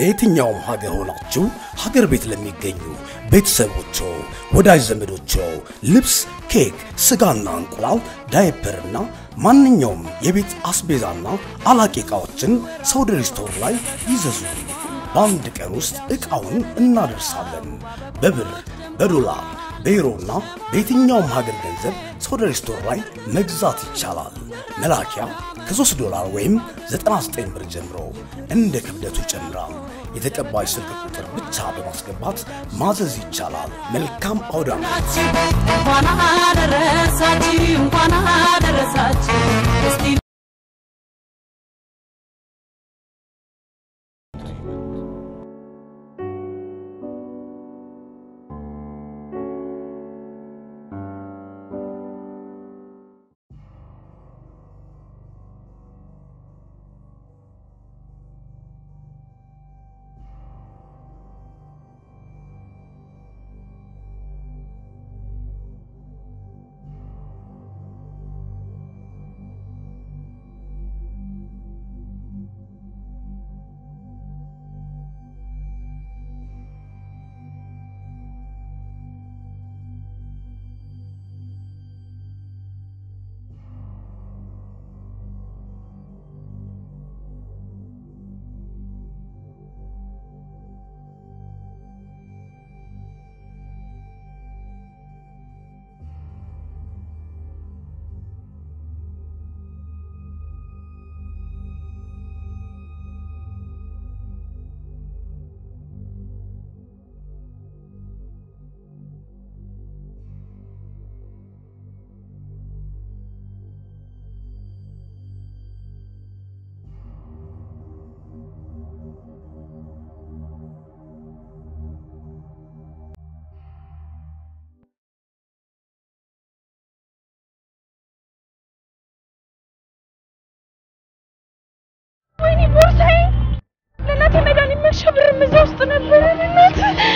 በየትኛውም ሀገር ሆናችሁ ሀገር ቤት ለሚገኙ ቤተሰቦቾ፣ ወዳጅ ዘመዶቾ ልብስ፣ ኬክ፣ ስጋና እንቁላል፣ ዳይፐርና ማንኛውም የቤት አስቤዛና አላቂ ዕቃዎችን ሰውደሪ ስቶር ላይ ይዘዙ። በአንድ ቀን ውስጥ ዕቃውን እናደርሳለን። በብር በዶላር በዩሮና በየትኛውም ሀገር ገንዘብ ሰውደሪ ስቶር ላይ መግዛት ይቻላል። መላኪያ ከ3 ዶላር ወይም 99 ብር ጀምሮ እንደ ክብደቱ ይጨምራል። የተቀባይ ስልክ ቁጥር ብቻ በማስገባት ማዘዝ ይቻላል። መልካም አውደ ዓመት! እንኳን አደረሳችሁ እንኳን አደረሳችሁ እስቲ ወይኔ ቦርሳዬ! ለእናቴ መድኃኒት መግዣ ብርም እዛ ውስጥ ነበረ። እናት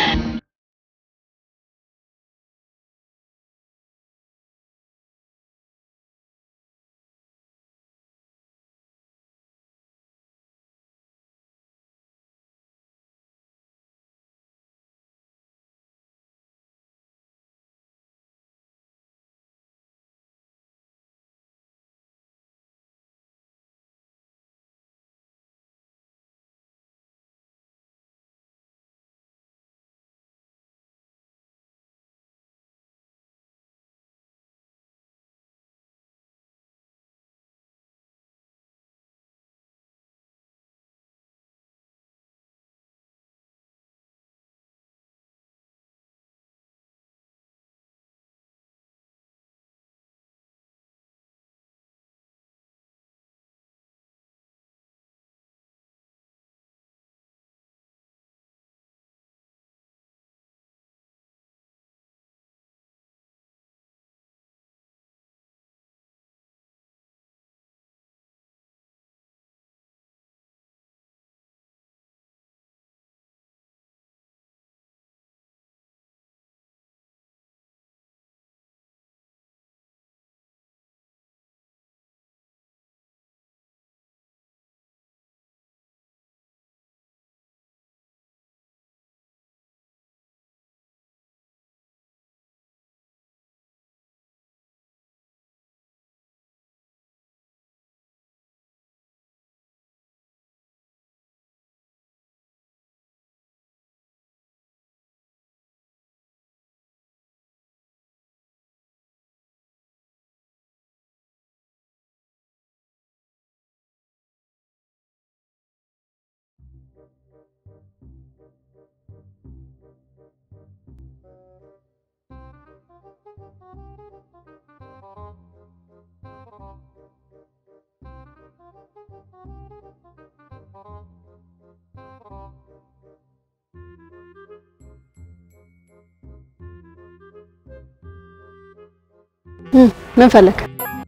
ምን ፈለግ?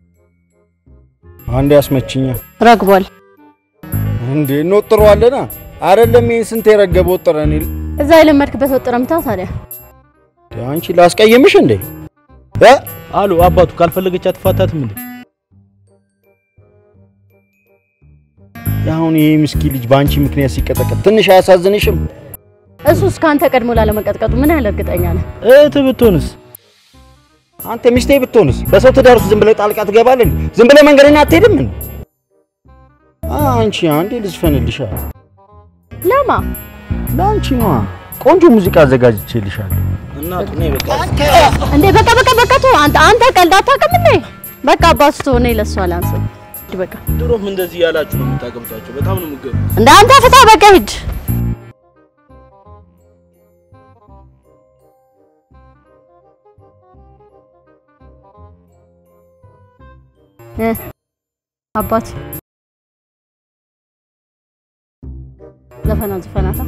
አንድ ያስመችኛ ረግቧል። እንዴ እንወጥረዋለና አይደለም ይሄን ስንት የረገበ ወጥረን ይል እዛ የለመድክበት ወጥረምታ ታዲያ አንቺ ላስቀየምሽ እንዴ እ አሉ አባቱ ካልፈለገች አትፋታትም እንዴ? አሁን ይሄ ምስኪን ልጅ በአንቺ ምክንያት ሲቀጠቀጥ ትንሽ አያሳዝንሽም? እሱስ ከአንተ ቀድሞ ላለመቀጥቀጡ ምን ያህል እርግጠኛ ነህ? እህትህ ብትሆንስ? አንተ ሚስቴ ብትሆንስ? በሰው ትዳር ውስጥ ዝም ብለህ ጣልቃ ትገባለህ? ዝም ብለህ መንገድና አትሄድም? ምን አንቺ አንዴ ልዝፈንልሻ። ለማ ለአንቺ ነዋ። ቆንጆ ሙዚቃ አዘጋጅቼልሻለሁ። እናቱ ነይ በቃ እንዴ በቃ በቃ በቃ ተው አንተ አንተ ቀልድ አታውቅም እንዴ? በቃ አባቱ ትሆነ ለሷ ላንስ በቃ ድሮም እንደዚህ ያላችሁ ነው የምታገምታቸው። በጣም ነው የምገ እንደ አንተ ፍታ በቃ ሂድ። እ አባት ዘፈና ዘፈናታ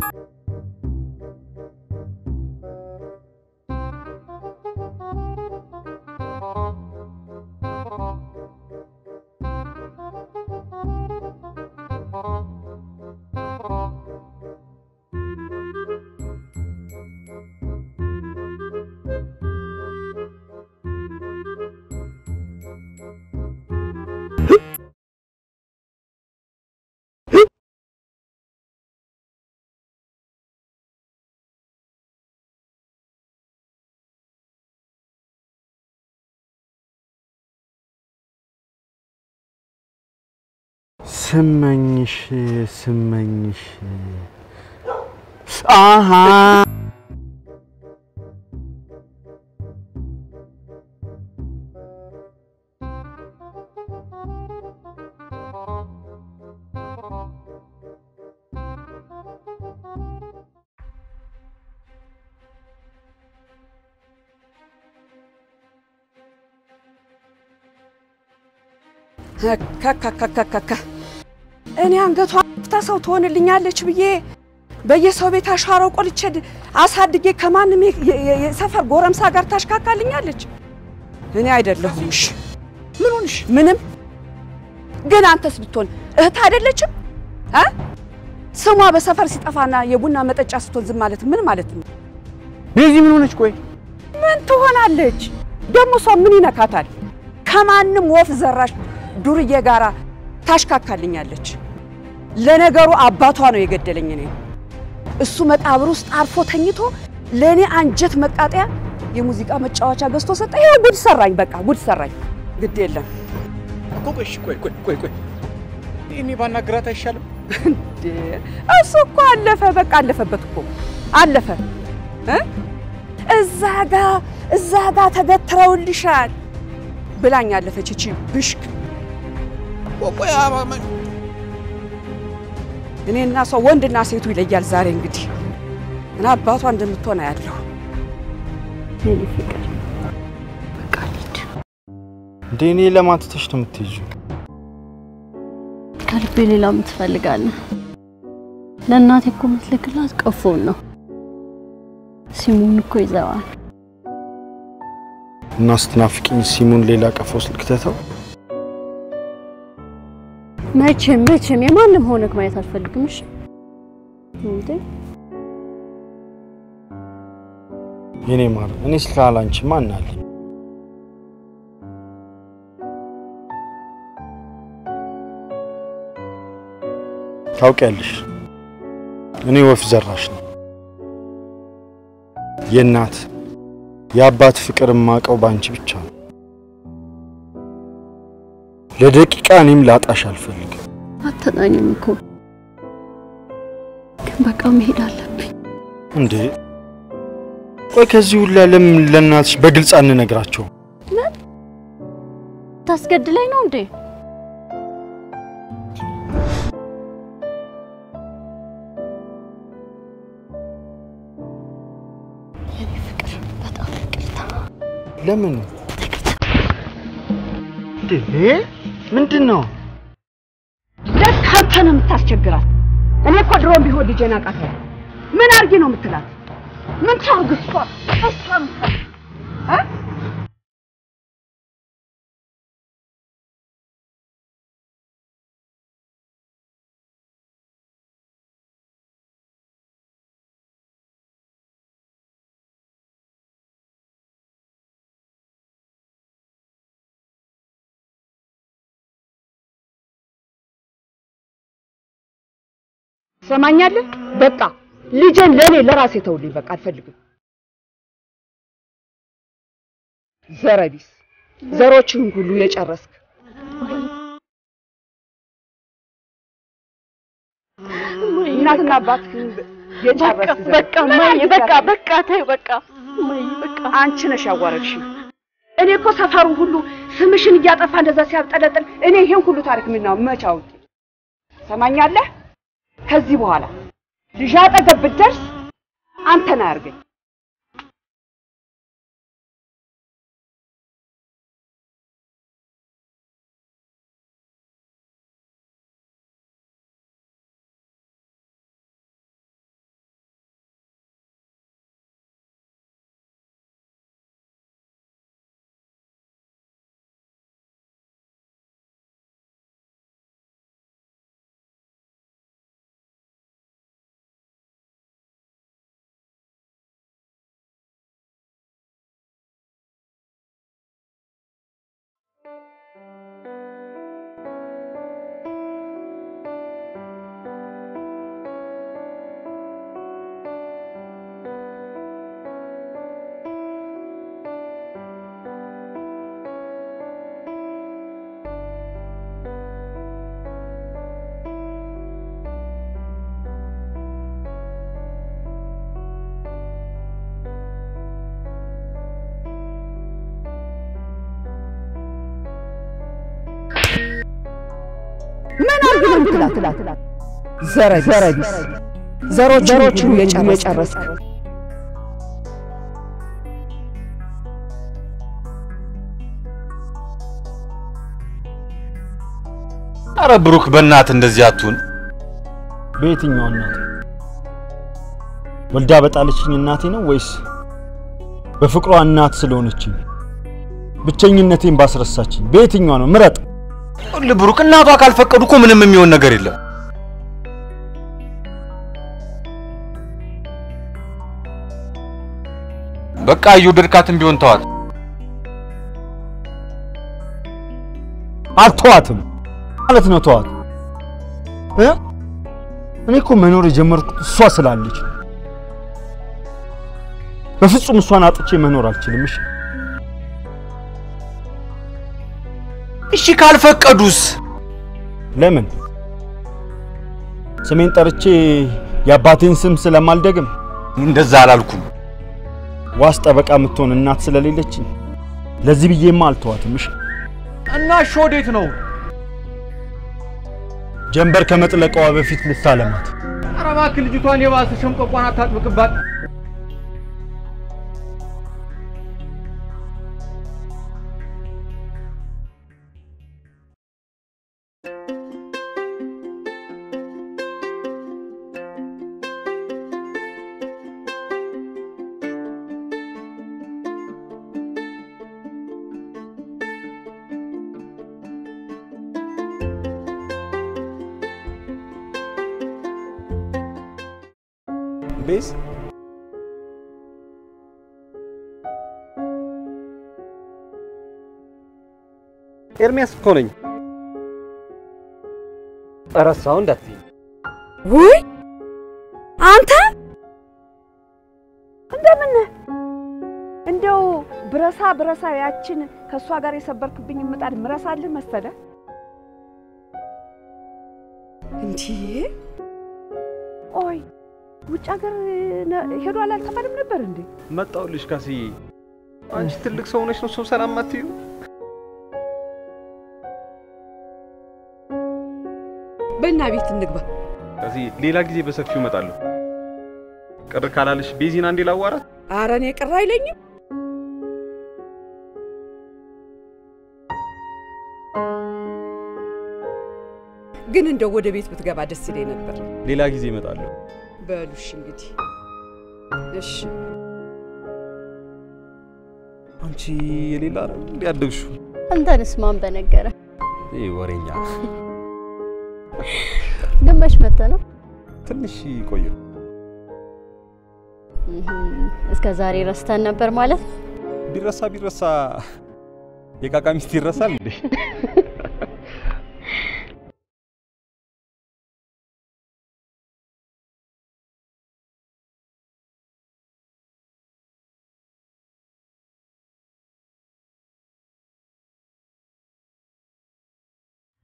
ስመኝሽ ስመኝሽ አሃ ከከከከከከ እኔ አንገቷ ፍታ ሰው ትሆንልኛለች ብዬ በየሰው ቤት አሻራው ቆልቼ ድ- አሳድጌ ከማንም የ- የ- የሰፈር ጎረምሳ ጋር ታሽካካልኛለች። እኔ አይደለሁም። እሺ ምን ሆንሽ? ምንም። ግን አንተስ ብትሆን እህት አይደለችም? አ ስሟ በሰፈር ሲጠፋና የቡና መጠጫ ስትሆን ዝም ማለት ምን ማለት ነው? ቤዚ ምን ሆነች? ቆይ ምን ትሆናለች ደግሞ? እሷ ምን ይነካታል? ከማንም ወፍ ዘራሽ ዱርዬ ጋራ ታሽካካልኛለች። ለነገሩ አባቷ ነው የገደለኝ። እኔ እሱ መቃብር ውስጥ አርፎ ተኝቶ ለእኔ አንጀት መቃጠያ የሙዚቃ መጫወቻ ገዝቶ ሰጠ። ይሄ ጉድ ሰራኝ፣ በቃ ጉድ ሰራኝ። ግድ የለም እኮ ቆይ እሺ፣ ቆይ ቆይ ቆይ ቆይ እኔ ባናግራት አይሻልም? እንዴ! እሱ እኮ አለፈ፣ በቃ አለፈበት እኮ አለፈ። እ? እዛ ጋ እዛ ጋ ተገትረውልሻል ብላኝ አለፈች። እቺ ብሽክ ቆይ አማማ እኔና ሰው ወንድና ሴቱ ይለያል። ዛሬ እንግዲህ እና አባቷ እንደምትሆን ያለሁ የኔ ፍቅር እንዴ እኔ ለማትተሽ ነው የምትሄጂው? ከልቤ ሌላ ምን ትፈልጋለህ? ለእናቴ እኮ የምትልክላት ቀፎን ነው። ሲሙን እኮ ይዘዋል። እና ስትናፍቂኝ ሲሙን ሌላ ቀፎ ስልክ ተተው። መቼም መቼም የማንም ሆነክ ማየት አልፈልግም። እሺ እንዴ የኔ ማር እኔ ስልክ አላንቺ ማን አለ? ታውቂያለሽ እኔ ወፍ ዘራሽ ነው። የእናት የአባት ፍቅር የማውቀው ባንቺ ብቻ ነው። ለደቂቃ እኔም ላጣሽ አልፈልግም። አትናኝም እኮ ግን በቃ መሄድ አለብኝ። እንዴ ቆይ ከዚህ ሁላ ለምን ለእናትሽ በግልጽ አንነግራቸው? ታስገድለኝ ነው እንዴ? የኔ ፍቅር በጣም ይቅርታ። ለምን እንዴ ምንድን ነው? ለካ አንተ ነው የምታስቸግራት። እኔ እኮ ድሮም ቢሆን ልጄን አውቃታለሁ። ምን አድርጊ ነው የምትላት? ምን ታርግ እሷ እሷ ምታ- እ? ሰማኛለህ? በቃ ልጄን ለእኔ ለራሴ ተውልኝ። በቃ አልፈልግም። ዘረቢስ ዘሮችህን ሁሉ የጨረስክ እናትና አባትህን የጨረስክ ዘር- በቃ ምን ማይ አዲስ በቃ አለ? በቃ ተይው በቃ ማይ በቃ አንቺ ነሽ ያዋረድሽኝ። እኔ እኮ ሰፈሩ ሁሉ ስምሽን እያጠፋ እንደዛ ሲያብጠለጥል እኔ ይሄን ሁሉ ታሪክ ምናው መች አውቄ። ሰማኛለህ? ከዚህ በኋላ ልጅ አጠገብ ብትደርስ አንተን አያርገኝ። ምን አርግ ነው ትላት ዘረቢስ ዘሮችን ሁሉ የጨረስክ አረ ብሩክ በእናት እንደዚህ አትሁን። በየትኛው እናት ወልዳ በጣለችኝ እናቴ ነው ወይስ በፍቅሯ እናት ስለሆነችኝ ብቸኝነቴን ባስረሳችኝ? በየትኛው ነው? ምረጥ። ይኸውልህ ብሩክ እናቷ ካልፈቀዱ እኮ ምንም የሚሆን ነገር የለም። በቃ እየወደድካትም ቢሆን ተዋት። አልተዋትም ማለት ነው። ተዋት እ እኔ እኮ መኖር የጀመርኩት እሷ ስላለች ነው። በፍጹም እሷን አጥቼ መኖር አልችልም። እሺ እሺ ካልፈቀዱስ? ለምን ስሜን ጠርቼ የአባቴን ስም ስለማልደግም እንደዛ አላልኩም። ዋስ ጠበቃ የምትሆን እናት ስለሌለችኝ ለዚህ ብዬማ አልተዋትም። እሺ እና እሺ ወዴት ነው? ጀንበር ከመጥለቀዋ በፊት ልታለማት ኧረ እባክህ ልጅቷን የባሰ ሸምቀቋን አታጥብቅባት። ቤዝ ኤርሚያስ እኮ ነኝ። ረሳው እንዳትዪ። ውይ አንተ እንደምን ነህ? እንደው ብረሳ ብረሳ ያችን ከእሷ ጋር የሰበርክብኝ ምጣድ ምረሳልህ መሰለ እንዲህ ኦይ ውጭ ሀገር ነ- ሄዷል አልተባለም ነበር እንዴ? መጣሁልሽ ካስዬ። አንቺ ትልቅ ሰው ሆነሽ ነው ሰው ሰላም አትዩ። በእና ቤት እንግባ። ካስዬ ሌላ ጊዜ በሰፊው እመጣለሁ። ቅር ካላለሽ ቤዚን አንዴ ላዋራት። ኧረ እኔ ቅር አይለኝም። ግን እንደው ወደ ቤት ብትገባ ደስ ይለኝ ነበር። ሌላ ጊዜ እመጣለሁ። በሉሽ እንግዲህ እሺ። አንቺ የሌላ ነው እንዴ ያደግሽው? አንተንስ ማን በነገረ? ይህ ወሬኛ ግን መች መተህ ነው? ትንሽ ቆየሁ። እህም፣ እስከ ዛሬ ረስተን ነበር ማለት ነው? ቢረሳ ቢረሳ የቃቃ ሚስት ይረሳል እንዴ?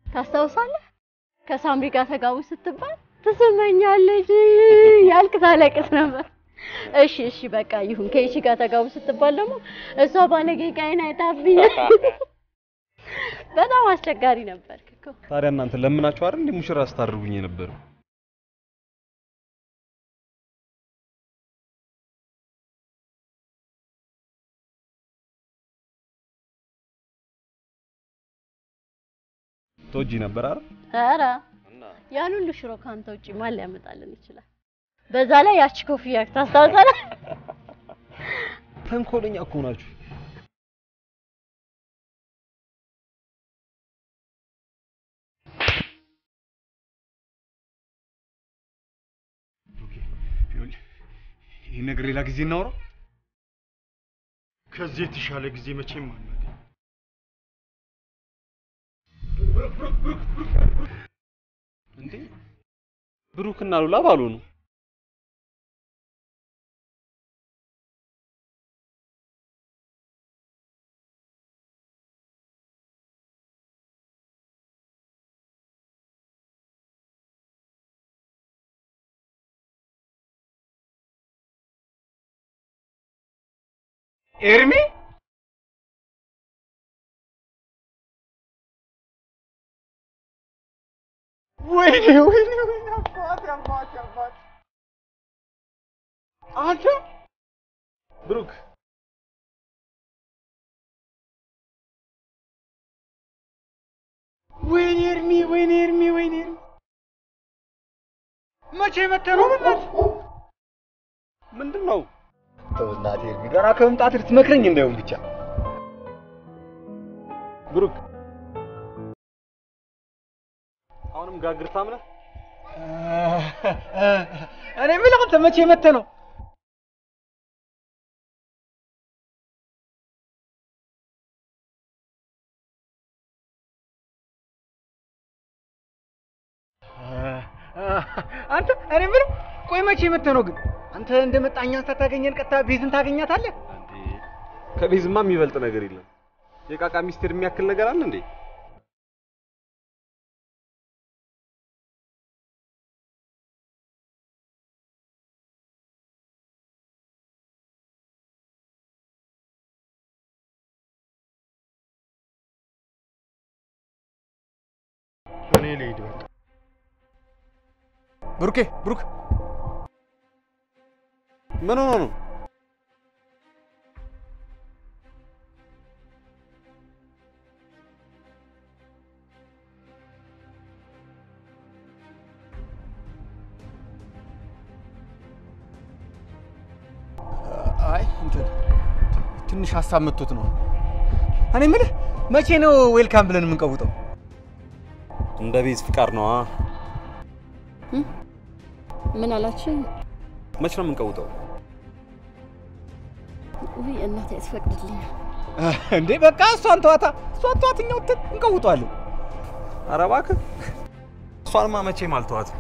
ታስታውሳለህ? ከሳምሪ ጋር ተጋቡ ስትባል ትስመኛለች ያልክ ታለቅስ ነበር። እሺ እሺ በቃ ይሁን። ከይቺ ጋር ተጋቡ ስትባል ደግሞ እሷ ባለጌ ቃይን አይታብኝ በጣም አስቸጋሪ ነበር እኮ። ታዲያ እናንተ ለምናችሁ አይደል እንዴ ሙሽራ ስታደርጉኝ የነበረው? ትወጂ ነበር አይደል? ኧረ ያን ሁሉ ሽሮ ካንተ ውጪ ማን ሊያመጣልን ይችላል? በዛ ላይ ያቺ ኮፍያ ታስታውሳለህ? ተንኮለኛ እኮ ናችሁ። ይህ ነገር ሌላ ጊዜ እናውራ። ከዚህ የተሻለ ጊዜ መቼም አናገኝ። እንዴ ብሩክና ሉላ ባሉ ነው። ኤርሚ ወይኔ ወይኔ ወይኔ አባት አባት አባት አንተ ብሩክ ወይኔ ኤርሚ ወይኔ ኤርሚ ወይኔ ኤርሚ መቼ መተህ ነው በእናትህ? ምንድን ነው? ተው እናትህ ኤርሚ ገና ከመምጣት ልትመክረኝ እንዳይሆን ብቻ ብሩክ አሁንም ጋግርታም ነህ? እኔ የምልህ አንተ መቼ መተህ ነው? አንተ እኔ የምልህ ቆይ መቼ መተህ ነው ግን? አንተ እንደመጣህ እኛን ሳታገኘን ቀጥታ ቤዝን ታገኛታለህ? ከቤዝማ የሚበልጥ ነገር የለም። የቃቃ ሚስቴር የሚያክል ነገር አለ እንዴ? እኔ ልሂድ በቃ። ብሩኬ ብሩክ ምን ሆኖ ነው? አይ እንትን ትንሽ ሀሳብ መጥቶት ነው። እኔ የምልህ መቼ ነው ዌልካም ብለን የምንቀውጠው? እንደ ቤዝ ፍቃድ ነዋ። ምን አላችሁ? መች ነው የምንቀውጠው? ውይ እናቴ አትፈቅድልኝ። እንዴ በቃ እሷን ተዋታ፣ እሷን ተዋት፣ እኛ ወጥተን እንቀውጠዋለን። ኧረ እባክህ እሷንማ መቼም አልተዋትም።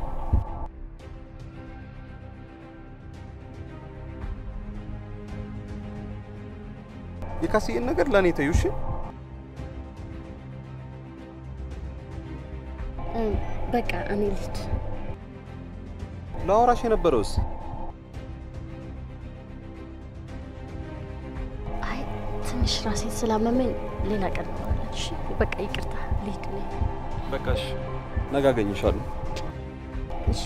የካስዬን ነገር ለእኔ ተይው እሺ? እ፣ በቃ እኔ ልሂድ። ለአወራሽ የነበረውስ አይ ትንሽ ራሴን ስላመመኝ ሌላ ቀን እናወራለን። እሺ በቃ ይቅርታ፣ ልሂድ እኔ። በቃ እሺ፣ ነገ አገኝሻለሁ። እሺ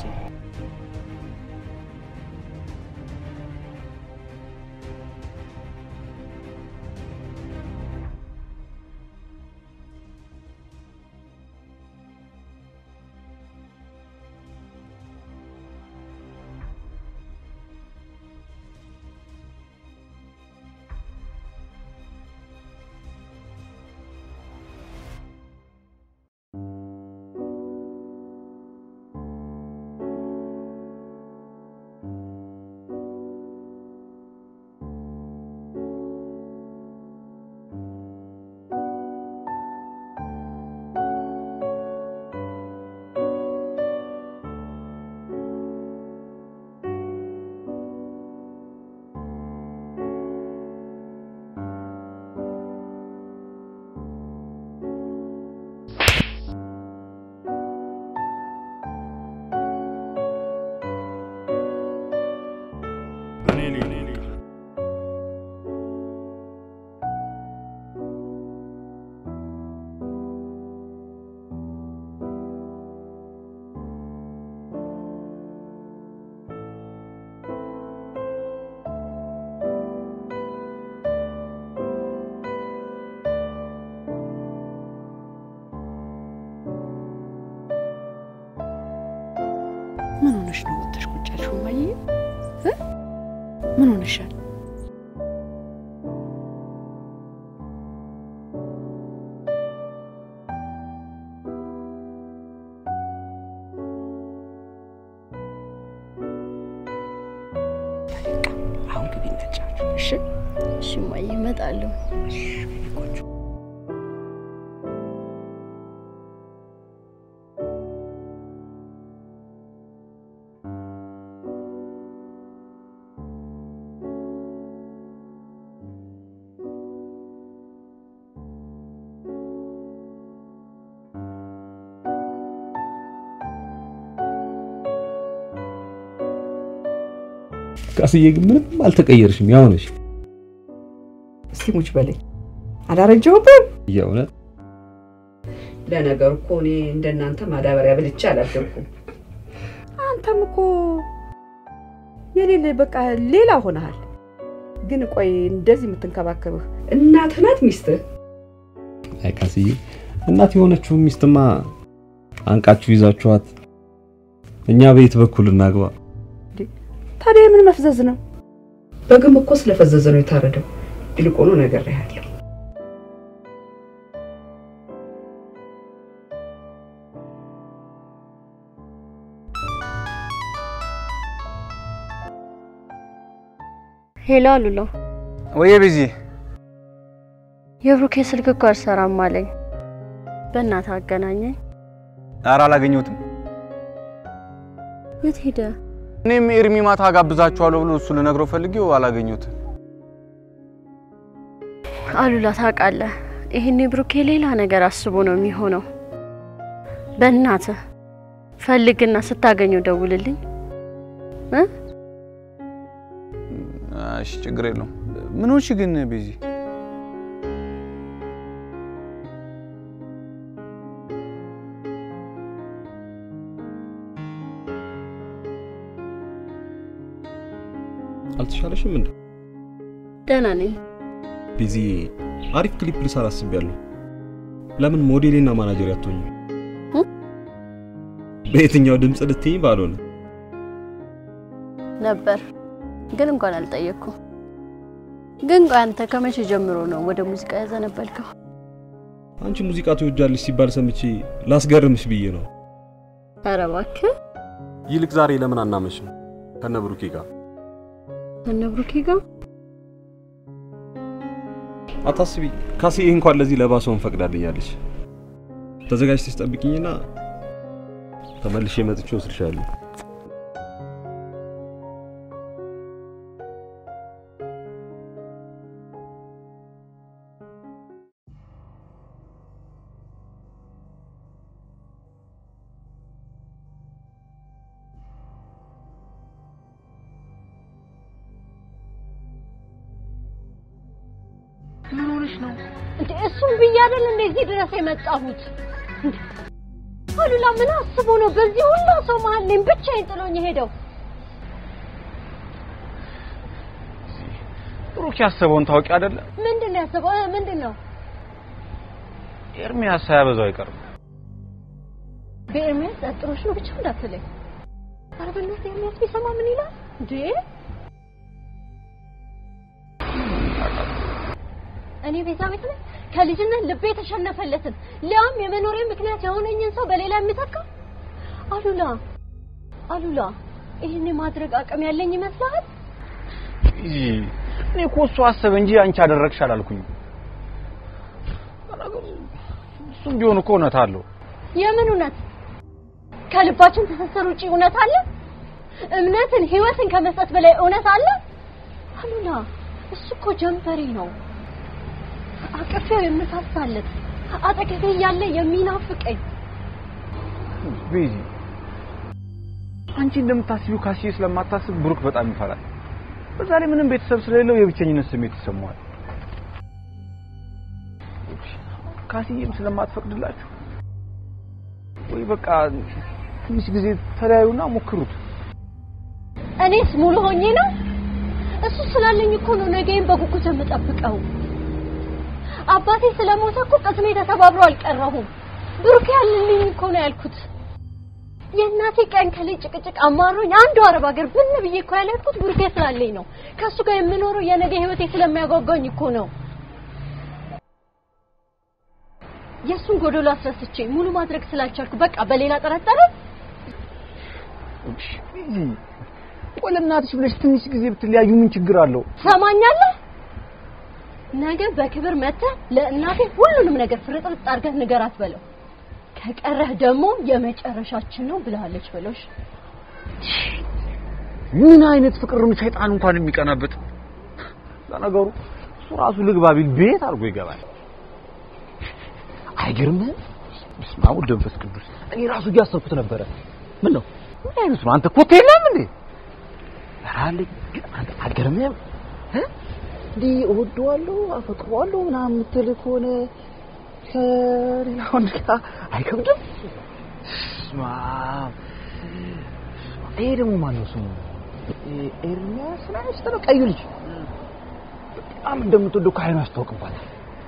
ሆነሽ ነው ወጥተሽ ቁጭ ያልሽው? እማዬ እ? ምን ሆነሻል? በቃ አሁን ግቢ ነጫችሁ። እሺ እሺ እማዬ እመጣለሁ። ቃስዬ ግን ምንም አልተቀየርሽም፣ ያው ነሽ። እስቲ ሙች በለኝ። አላረጀሁብም። የእውነት ለነገሩ እኮ እኔ እንደናንተ ማዳበሪያ በልቼ አላደርኩም። አንተም እኮ የሌለ በቃ ሌላ ሆነሃል። ግን ቆይ እንደዚህ የምትንከባከብህ እናትህ ናት ሚስትህ? አይ ቃስዬ፣ እናት የሆነችው ሚስትማ አንቃችሁ ይዛችኋት እኛ በየት በኩል እናግባ? ታዲያ ምን መፍዘዝ ነው? በግም እኮ ስለፈዘዘ ነው የታረደው። ይልቁኑ ነግሬሃለሁ። ሄሎ አሉላ፣ ወየ ቤዚ፣ የብሩኬ ስልክ እኮ አልሰራም አለኝ። በእናትህ አገናኘኝ። ኧረ አላገኘሁትም። የት ሄደ? እኔም ኤርሚ ማታ ጋብዛችኋለሁ ብሎ እሱ ልነግረው ፈልጌው አላገኘሁትም። አሉላ ታውቃለህ፣ ይሄኔ ብሩኬ ሌላ ነገር አስቦ ነው የሚሆነው። በእናትህ ፈልግና ስታገኘው ደውልልኝ እ እሺ ችግር የለውም። ምን ሆንሽ ግን ቤዚ? አልተሻለሽም እንዴ? ደህና ነኝ። ቤዚ፣ አሪፍ ክሊፕ ልሰራ አስቤያለሁ። ለምን ሞዴሌና ማናጀር ያትሆኝ? በየትኛው ድምፅ ልትይኝ ባልሆነ ነበር ግን እንኳን አልጠየቅኩም። ግን ቆይ አንተ ከመቼ ጀምሮ ነው ወደ ሙዚቃ ያዘነበልከው? አንቺ ሙዚቃ ትወጃለሽ ሲባል ሰምቼ ላስገርምሽ ብዬ ነው። ኧረ እባክህ ይልቅ ዛሬ ለምን አናመሽም ከነ ብሩኬ ጋር? እነ ብሩኬ ጋር አታስቢ፣ ካሴ እንኳን ለዚህ ለባሰውን ፈቅዳልኛለች። ተዘጋጅተሽ ጠብቂኝና ተመልሼ መጥቼ ወስድሻለሁ። ምን ሆነሽ ነው እንዴ? እሱም ብዬ አይደል እንደዚህ ድረስ የመጣሁት። እንዴ! አሉላ ምን አስቦ ነው በዚህ ሁሉ ሰው መሀል እኔን ብቻዬን ጥሎኝ ሄደው? ብሩክ ያሰበውን ታውቂ አይደለ? ምንድን ነው ያሰበው? እ፣ ምንድን ነው ኤርሚያስ ሳያበዛው አይቀርም። በኤርሚያስ ጠርጥሮሽ ነው ብቻ እንዳትለኝ። ኧረ በእናትህ ኤርሚያስ ቢሰማ ምን ይላል እንዴ? እኔ ቤዛ ቤት ነኝ ከልጅነት ልቤ የተሸነፈለትን ሊያም የመኖሬ ምክንያት የሆነኝን ሰው በሌላ የሚተካ አሉላ አሉላ ይህን የማድረግ አቅም ያለኝ ይመስልሃል? ቤዚ፣ እኔ እኮ እሱ አሰበ እንጂ አንቺ አደረግሽ አላልኩኝም። ነገሩ እሱም ቢሆን እኮ እውነት አለው። የምን እውነት? ከልባችን ትስስር ውጪ እውነት አለ? እምነትን ህይወትን ከመስጠት በላይ እውነት አለ? አሉላ እሱ እኮ ጀንበሬ ነው። አቅፌው የምሳሳለት አጠገቤ እያለ የሚናፍቀኝ ቤዚ፣ አንቺ እንደምታስቢው ካሲዬ ስለማታስብ ብሩክ በጣም ይፈራል። በዛ ላይ ምንም ቤተሰብ ስለሌለው የብቸኝነት ስሜት ይሰማዋል። ካሲዬም ስለማትፈቅድላችሁ ወይ በቃ ትንሽ ጊዜ ተለያዩና ሞክሩት። እኔስ ሙሉ ሆኜ ነው። እሱ ስላለኝ እኮ ነው ነገዬን በጉጉት የምጠብቀው። አባቴ ስለሞተ እኮ ቅስሜ ተሰባብሮ አልቀረሁም። ብሩክ ያልልኝ እኮ ነው ያልኩት። የእናቴ ቀን ከላይ ጭቅጭቅ አማሮኝ አንዱ አረብ ሀገር ብን ብዬ እኮ ያለኩት ቡርኬ ስላለኝ ነው። ከእሱ ጋር የምኖረው የነገ ህይወቴ ስለሚያጓጓኝ እኮ ነው። የእሱን ጎዶሎ አስረስቼ ሙሉ ማድረግ ስላልቻልኩ በቃ በሌላ ጠረጠረ። ቆይ ለእናትሽ ብለሽ ትንሽ ጊዜ ብትለያዩ ምን ችግር አለው? ትሰማኛለህ? ነገ በክብር መጥተህ ለእናቴ ሁሉንም ነገር ፍርጥርጥ አድርገህ ንገራት በለው። ከቀረህ ደግሞ የመጨረሻችን ነው ብለሃለች በለው። እሺ? ምን አይነት ፍቅር ነው ሰይጣን እንኳን የሚቀናበት? ለነገሩ እሱ ራሱ ልግባ ቢል ቤት አድርጎ ይገባል። አይገርምህም? በስመ አብ ወወልድ ወመንፈስ ቅዱስ። እኔ ራሱ እያሰብኩት ነበረ። ምን ነው ምን አይነት ነው አንተ? ኮቴ የለም እንዴ? ኧረ አለኝ። ግን አንተ አልገርምህም? እ? እንዲህ እወደዋለሁ አፈቅረዋለሁ ምናምን የምትል ከሆነ ከሌላ ወንድ ጋር አይከብድም? በስመ አብ። ይሄ ደግሞ ማነው ስሙ? ኤርሚያስ ነው መሰለህ? ቀዩ ልጅ በጣም እንደምትወደው ከዓይኑ ያስታውቅባታል።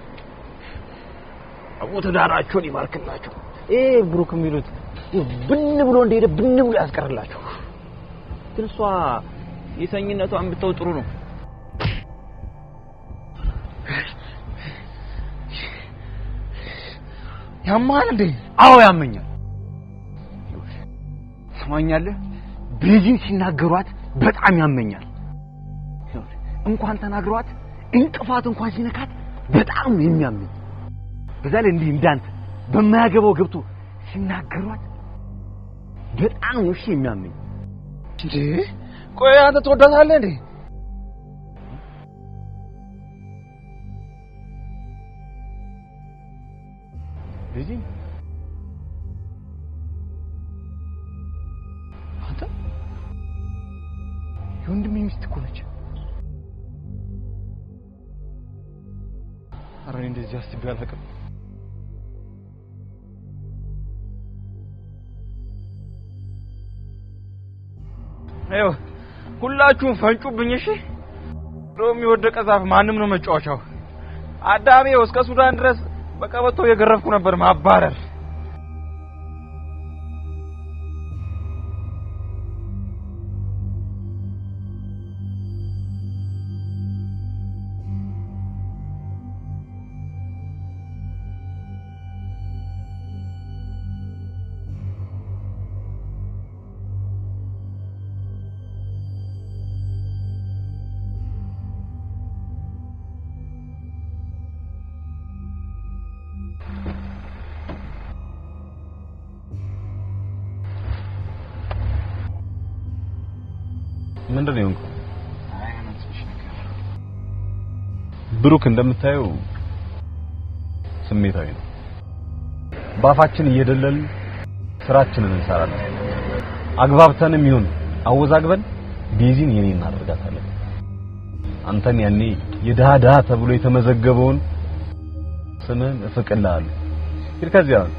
አቦ ትዳራቸውን ይባርክላቸው። ይሄ ብሩክ የሚሉት ብን ብሎ እንደሄደ ብን ብሎ ያስቀርላቸው። ግን እሷ የሰኝነቷን ብተው ጥሩ ነው። ያማል እንዴ? አዎ ያመኛል። ትሰማኛለህ? ቤዚን ሲናገሯት በጣም ያመኛል። እንኳን ተናግሯት እንቅፋት እንኳን ሲነካት በጣም ነው የሚያመኝ። በዛ ላይ እንዲህ እንዳንተ በማያገባው ገብቶ ሲናገሯት በጣም ነው እሺ የሚያመኝ። እንዴ ቆይ አንተ ትወዳታለህ እንዴ? ቤዚ አንተ የወንድሜ ሚስት እኮ ነች። ኧረ እኔ እንደዚህ አስቤ አላውቅም። ይኸው ሁላችሁም ፈንጩብኝ። እሺ ሎሚ የወደቀ ዛፍ ማንም ነው መጫወቻው። አዳሜው እስከ ሱዳን ድረስ በቀበቶ የገረፍኩ ነበር ማባረር። ምንድን ነው የሆንከው? ብሩክ እንደምታየው ስሜታዊ ነው። ባፋችን እየደለልን ስራችንን እንሰራለን። አግባብተንም ይሁን አወዛግበን ቤዚን የኔ እናደርጋታለን። አንተን ያኔ የድሃ ድሃ ተብሎ የተመዘገበውን ስምህን እፍቅልሃለሁ። ሂድ ከዚያ አሁን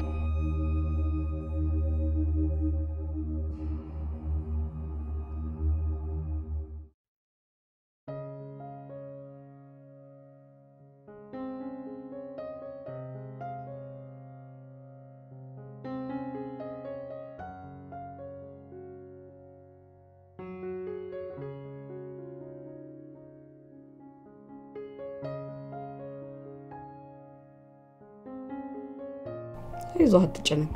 ይዞ አትጨነቅ።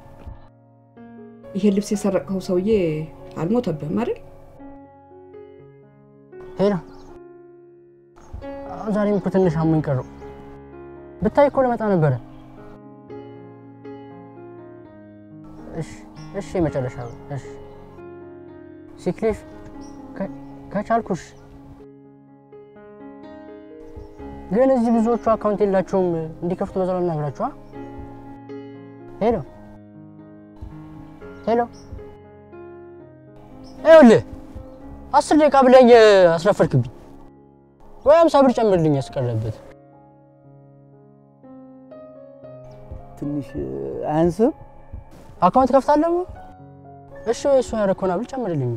ይሄ ልብስ የሰረቀው ሰውዬ አልሞተብህም አይደል? ሄና ዛሬም እኮ ትንሽ አሞኝ ቀረው። ብታይ እኮ ልመጣ ነበረ። እሺ እሺ፣ የመጨረሻ ነው። እሺ ሲክሊፍ ከቻልኩሽ ግን እዚህ ብዙዎቹ አካውንት የላቸውም እንዲከፍቱ በዛው ልናግራችሁ። ሄሎ ሄሎ፣ ይኸውልህ አስር ደቂቃ ብለኝ አስረፈድክብኝ። ወይ አምሳ ብር ጨምርልኝ ያስቀረበት ትንሽ አያንስም? አካውንት ከፍታለሁ። እሺ ወይ እሱ ያደረከውን አብል ጨምርልኝ።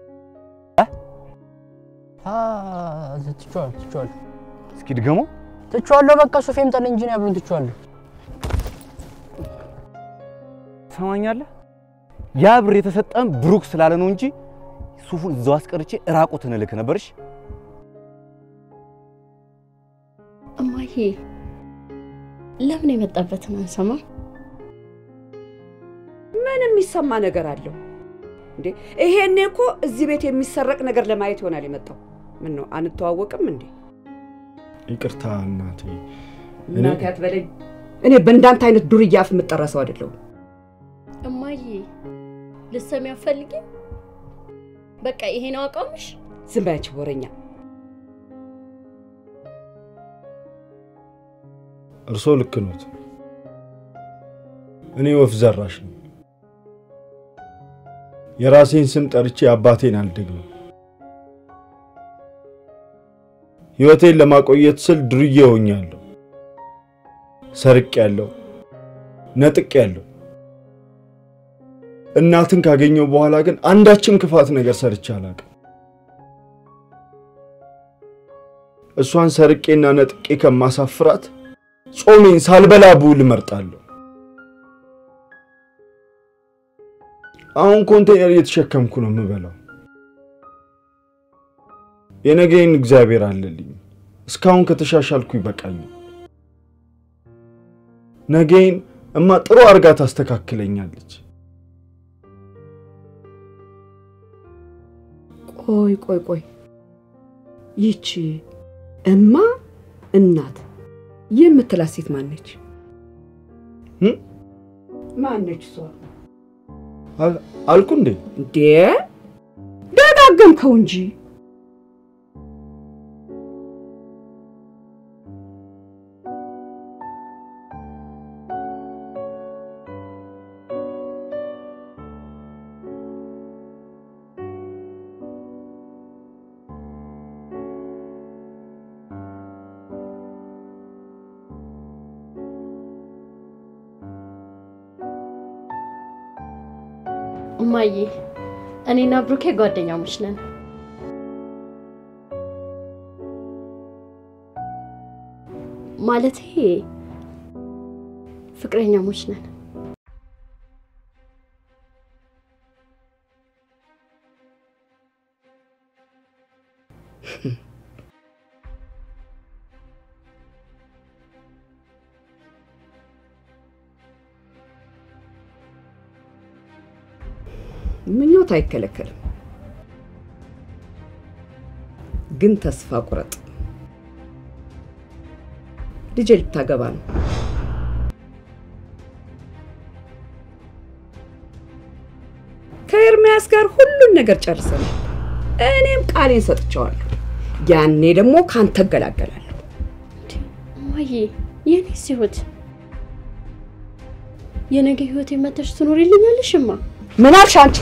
ትቼዋለሁ ትቼዋለሁ እስኪ ድገመው። ትቼዋለሁ። በቃ ሱፌ ይምጣልኝ እንጂ እኔ አብሮን ትቼዋለሁ። ትሰማኛለህ? ያ ብር የተሰጠን ብሩክ ስላለ ነው እንጂ ሱፉን እዛው አስቀርቼ ራቁትን እልክ ነበርሽ። እማዬ ለምን የመጣበትን አንሰማ? ምን የሚሰማ ነገር አለው እንዴ? ይሄኔ እኮ እዚህ ቤት የሚሰረቅ ነገር ለማየት ይሆናል የመጣው። ምን ነው አንተዋወቅም እንዴ? ይቅርታ እናቴ። እናቴ አትበለኝ። እኔ በእንዳንተ አይነት ዱርዬ አፍ የምጠራ ሰው አይደለሁም። እማዬ ልትሰሚ አትፈልጊም? በቃ ይሄ ነው አቋምሽ? ዝም በያች ወረኛ። እርሶ ልክ ኖት። እኔ ወፍ ዘራሽ ነው። የራሴን ስም ጠርቼ አባቴን አልደግምም። ሕይወቴን ለማቆየት ስል ድርዬ ሆኛለሁ። ሰርቄያለሁ፣ ነጥቄያለሁ። እናትን ካገኘው በኋላ ግን አንዳችም ክፋት ነገር ሰርቼ አላውቅም። እሷን ሰርቄና ነጥቄ ከማሳፍራት ጾሜን ሳልበላ ብውል እመርጣለሁ። አሁን ኮንቴነር እየተሸከምኩ ነው የምበላው። የነገይን እግዚአብሔር አለልኝ። እስካሁን ከተሻሻልኩ ይበቃኛል። ነገይን እማ ጥሩ አርጋ ታስተካክለኛለች። ቆይ ቆይ ቆይ፣ ይቺ እማ እናት የምትላት ሴት ማነች? ማነች እሷ? አልኩ እንዴ? እንዴ ደጋገምከው እንጂ። እማዬ እኔና ብሩኬ ጓደኛሞች ነን። ማለቴ ፍቅረኛሞች ነን። ምኞት አይከለከልም፣ ግን ተስፋ ቁረጥ። ልጄ ልታገባ ነው። ከኤርሚያስ ጋር ሁሉን ነገር ጨርሰናል። እኔም ቃሌን ሰጥቼዋለሁ። ያኔ ደግሞ ካንተ እገላገላለሁ። እማዬ የኔስ ህይወት የነገ ህይወት የመተሽ ትኖሪልኛለሽማ? ምን አልሽ አንቺ?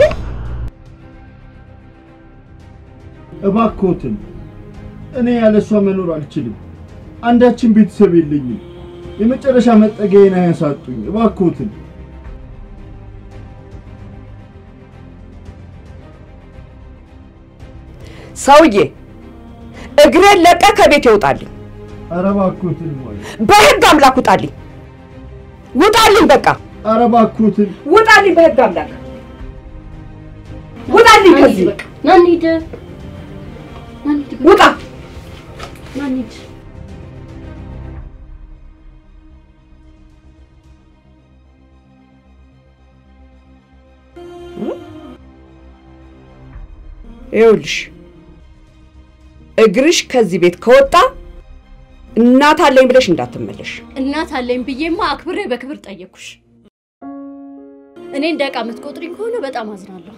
እባክዎትን፣ እኔ ያለ እሷ መኖር አልችልም። አንዳችን ቤተሰብ የለኝም። የመጨረሻ መጠጊያዬን አያሳጡኝ። እባክዎትን። ሰውዬ እግሬን ለቀ ከቤት ይውጣልኝ። ኧረ እባክዎትን ሞይ፣ በህግ አምላክ ውጣልኝ፣ ውጣልኝ፣ በቃ ኧረ እባክዎትን ውጣልኝ፣ በህግ አምላክ ውጣልኝ ከዚህ ና እንሂድ፣ ና እንሂድ፣ ውጣ። ና እንሂድ። ይኸውልሽ እግርሽ ከዚህ ቤት ከወጣ እናት አለኝ ብለሽ እንዳትመለሽ። እናት አለኝ ብዬማ አክብሬ በክብር ጠየቅኩሽ። እኔ እንደ ዕቃ የምትቆጥሪኝ ከሆነ በጣም አዝናለሁ።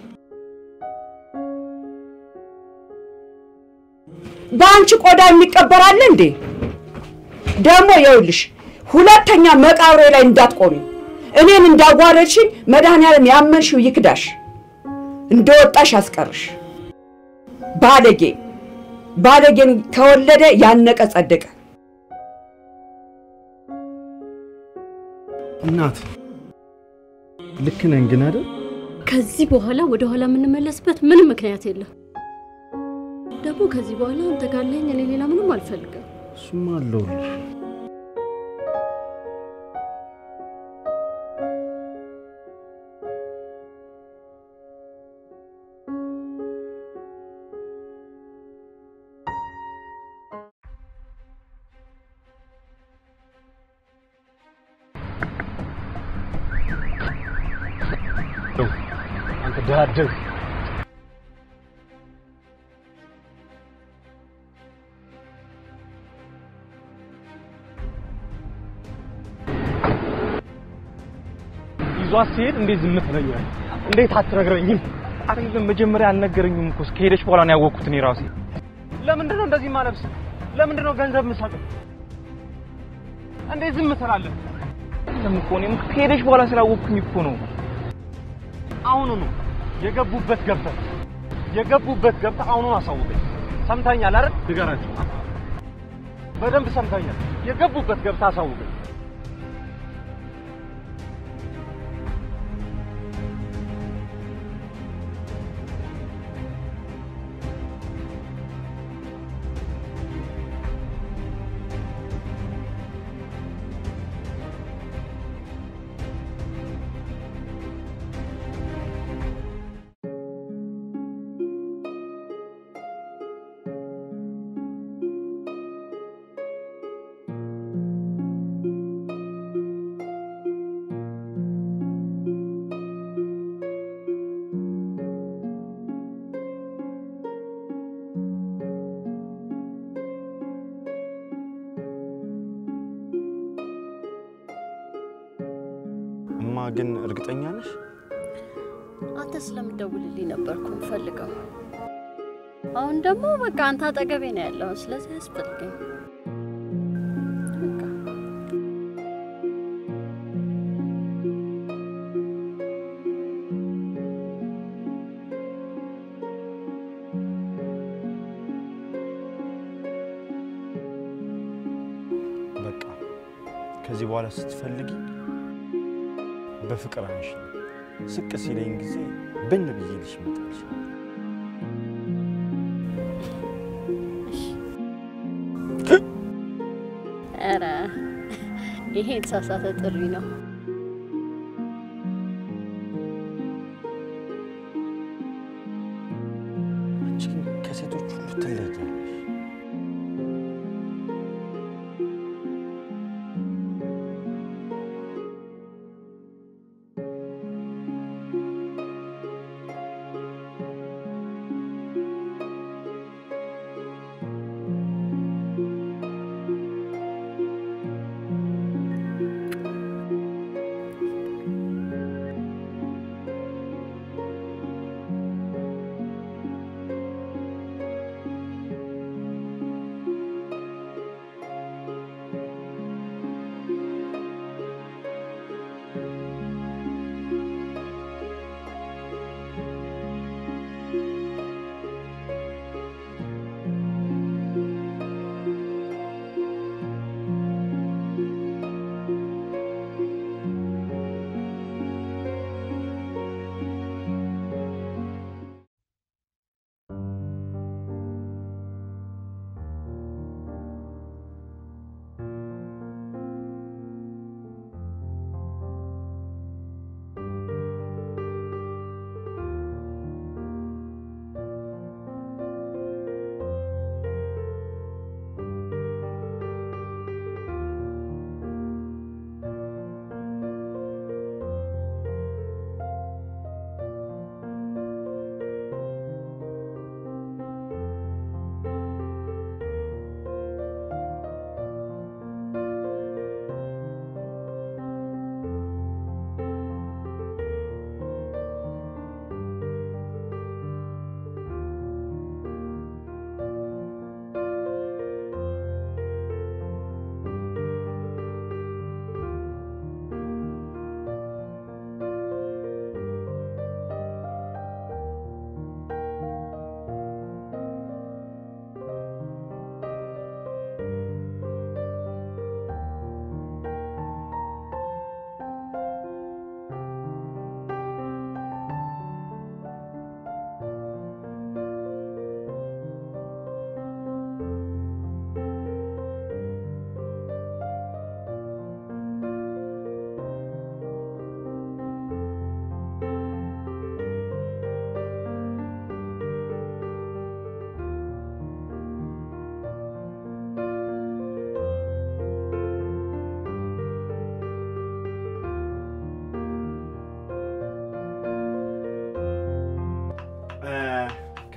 በአንቺ ቆዳ የሚቀበር አለ እንዴ? ደግሞ ይኸውልሽ ሁለተኛ መቃብሬ ላይ እንዳትቆሚ። እኔን እንዳዋረድሽኝ መድኃኒዓለም ያመንሽው ይክዳሽ፣ እንደወጣሽ ያስቀርሽ። ባለጌ ባለጌን ከወለደ ያነቀ ጸደቀ። እናት ልክ ነን ግን አይደል? ከዚህ በኋላ ወደ ኋላ የምንመለስበት ምንም ምክንያት የለም። ደግሞ ከዚህ በኋላ አንተ ካለኝ እኔ ሌላ ምንም አልፈልግም። እሱማ አለሁልሽ። ዳደግ ይዟት ሲሄድ እንዴት ዝም ትለኛለህ? እንዴት አትነግረኝም? አይደለም መጀመሪያ አልነገረኝም እኮ ከሄደች በኋላ ነው ያወቅኩት እኔ ራሴ። ለምንድን ነው እንደዚህ ማለብስ? ለምንድን ነው ገንዘብ የምሰጠው? እንዴት ዝም ትላለህ? አይደለም እኮ እኔም ከሄደች በኋላ ስላወቅኩኝ እኮ ነው። አሁኑ ነው የገቡበት ገብተህ የገቡበት ገብተህ አሁኑን አሳውቀኝ። ሰምተኛል አይደል? ንገራቸው። በደንብ ሰምተኛል። የገቡበት ገብተህ አሳውቀኝ። እማ ግን እርግጠኛ ነሽ? አንተ ስለምደውልልኝ ነበርኩ ፈልገው። አሁን ደግሞ በቃ አንተ አጠገቤ ነው ያለው፣ ስለዚህ አያስፈልገኝ። በቃ ከዚህ በኋላ ስትፈልጊ በፍቅር አንሺ። ስቅ ሲለኝ ጊዜ ብን ብዬ ልሽ እመጣልሽ። ኧረ ይሄ የተሳሳተ ጥሪ ነው። አንቺ ግን ከሴቶች ሁሉ ትለያለሽ።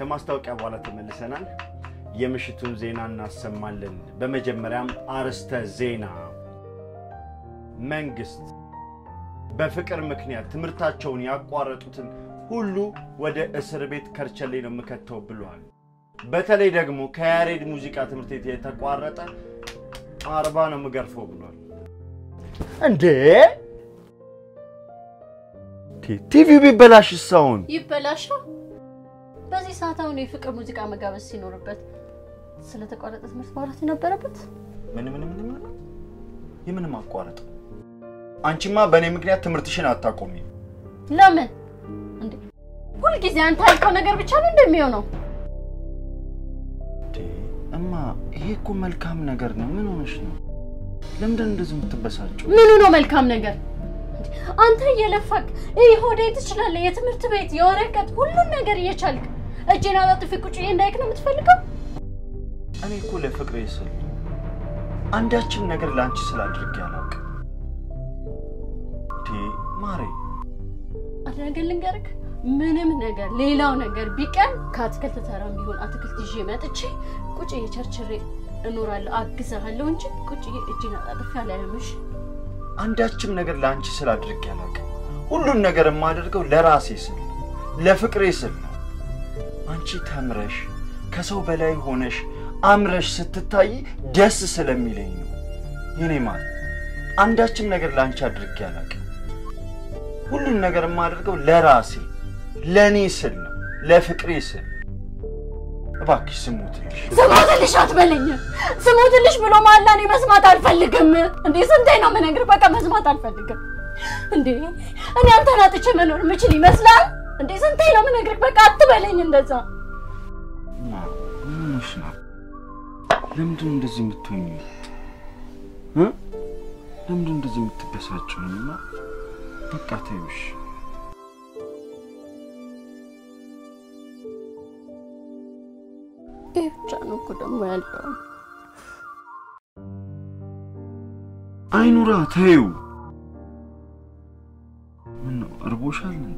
ከማስታወቂያ በኋላ ተመልሰናል። የምሽቱን ዜና እናሰማለን። በመጀመሪያም አርዕስተ ዜና። መንግስት በፍቅር ምክንያት ትምህርታቸውን ያቋረጡትን ሁሉ ወደ እስር ቤት ከርቸሌ ነው የምከተው ብሏል። በተለይ ደግሞ ከያሬድ ሙዚቃ ትምህርት ቤት የተቋረጠ አርባ ነው የምገርፈው ብሏል። እንዴ ቲቪው ቢበላሽ ሳውን ይበላሻ። በዚህ ሰዓት አሁን የፍቅር ሙዚቃ መጋበዝ ሲኖርበት ስለተቋረጠ ትምህርት ማውራት የነበረበት ምን ምን ምን ምን የምን ማቋረጥ? አንቺማ በእኔ ምክንያት ትምህርትሽን አታቆሚም። ለምን እንዴ? ሁልጊዜ አንተ ያልከው ነገር ብቻ ነው እንደሚሆነው። እማ ይሄ እኮ መልካም ነገር ነው። ምን ሆነሽ ነው? ለምንድን እንደዚህ የምትበሳጨው? ምኑ ነው መልካም ነገር? እንዴ፣ አንተ እየለፋክ ይህ ሆዴ ትችላለህ፣ የትምህርት ቤት የወረቀት ሁሉን ነገር እየቻልክ እጄን አጣጥፌ ቁጭ ብዬ እንዳይክ ነው የምትፈልገው? እኔ እኮ ለፍቅሬ ስል አንዳችን ነገር ለአንቺ ስላድርጌ አላውቅም። እንዴ ማሬ፣ አንድ ነገር ልንገርክ፣ ምንም ነገር ሌላው ነገር ቢቀር ከአትክልት ተራም ቢሆን አትክልት ይዤ መጥቼ ቁጭ ቸርችሬ እኖራለሁ፣ አግዛሃለሁ እንጂ ቁጭ እጄን አጣጥፌ አላየምሽ። አንዳችም ነገር ለአንቺ ስል አድርጌ አላውቅም። ሁሉን ነገር የማደርገው ለራሴ ስል ነው፣ ለፍቅሬ ስል ነው። አንቺ ተምረሽ ከሰው በላይ ሆነሽ አምረሽ ስትታይ ደስ ስለሚለኝ ነው። የኔ ማር አንዳችም ነገር ለአንቺ አድርጌ አላውቅም። ሁሉን ነገር የማደርገው ለራሴ ለእኔ ስል ነው፣ ለፍቅሬ ስል። እባክሽ ስሙትልሽ። ስሞትልሽ አትበለኝ። ስሞትልሽ ብሎ ማላ እኔ መስማት አልፈልግም። እንዴ ስንቴ ነው የምነግርህ? በቃ መስማት አልፈልግም። እንዴ እኔ አንተን አጥቼ መኖር የምችል ይመስላል? እንዴ ስንቴ ነው የምነግርህ? በቃ አትበለኝ እንደዛ። ምንሽ ነው? ለምንድን ነው እንደዚህ የምትሆኝ? ለምንድን ነው እንደዚህ የምትበሳጭው? እና በቃ ተይውሽ። ይህ ብቻ ነው እኮ ደግሞ ያለው። አይኑራ ተይው። ምን ነው እርቦሻል እንዴ?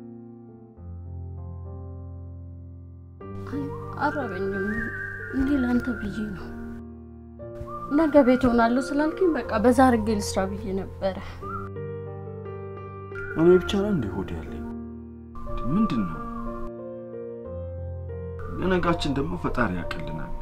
አረበኝም እንዴ ለአንተ ብዬ ነው። ነገ ቤት ሆናለሁ ስላልከኝ በቃ በዛ አድርጌ ልስራ ብዬ ነበረ። እኔ ብቻ ነው እንዴ ሆድ ያለኝ? ምንድን ነው? ለነጋችን ደግሞ ፈጣሪ ያቅልናል።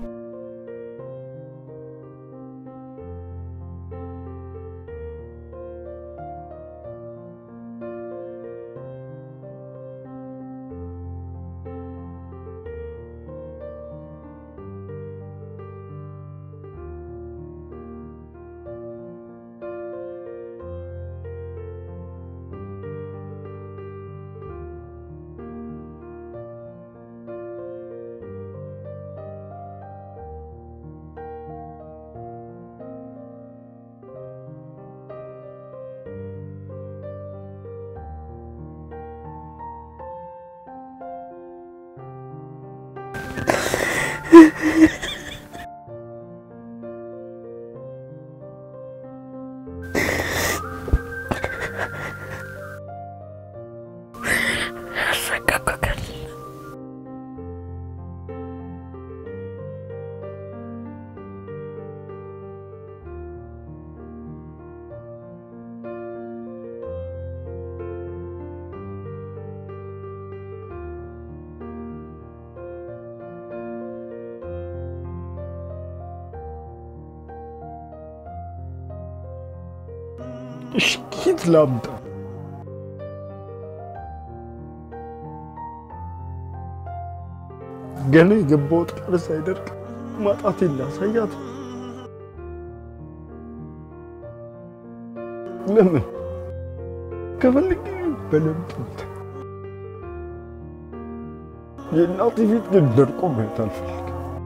እሺ ኬት ላምጣ? ገና የገባሁት ቃል ሳይደርቅ ማጣቴን ላሳያት። ለምን ከፈልግ በለምጥት የእናቴ ፊት ግን ደርቆ ማየት አልፈልግም።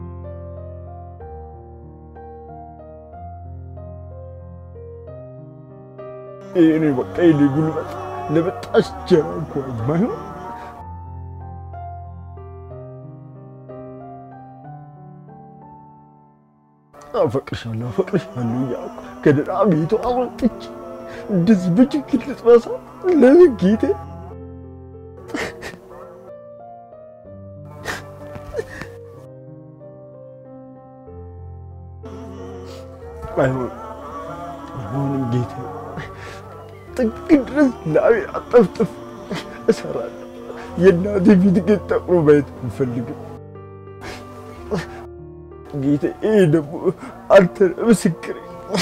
እኔ በቃ የኔ ጉልበት ለበጣሽ ጀራ እንኳን ባይሆን አፈቅርሻለሁ አፈቅርሻለሁ እያልኩ ከደህና ቤቱ አወጥቼ እንደዚህ በችግር ልጥበሳ ለምን ጌቴ? አይሆን አይሆንም ጌታ ጥግ ድረስ ላቤን አጠፍጥፍ እሰራለሁ። የእናቴ ፊት ግን ጠቁሮ ማየት አልፈልግም። ጌታ ይሄ ደግሞ አንተ ነህ ምስክሬ።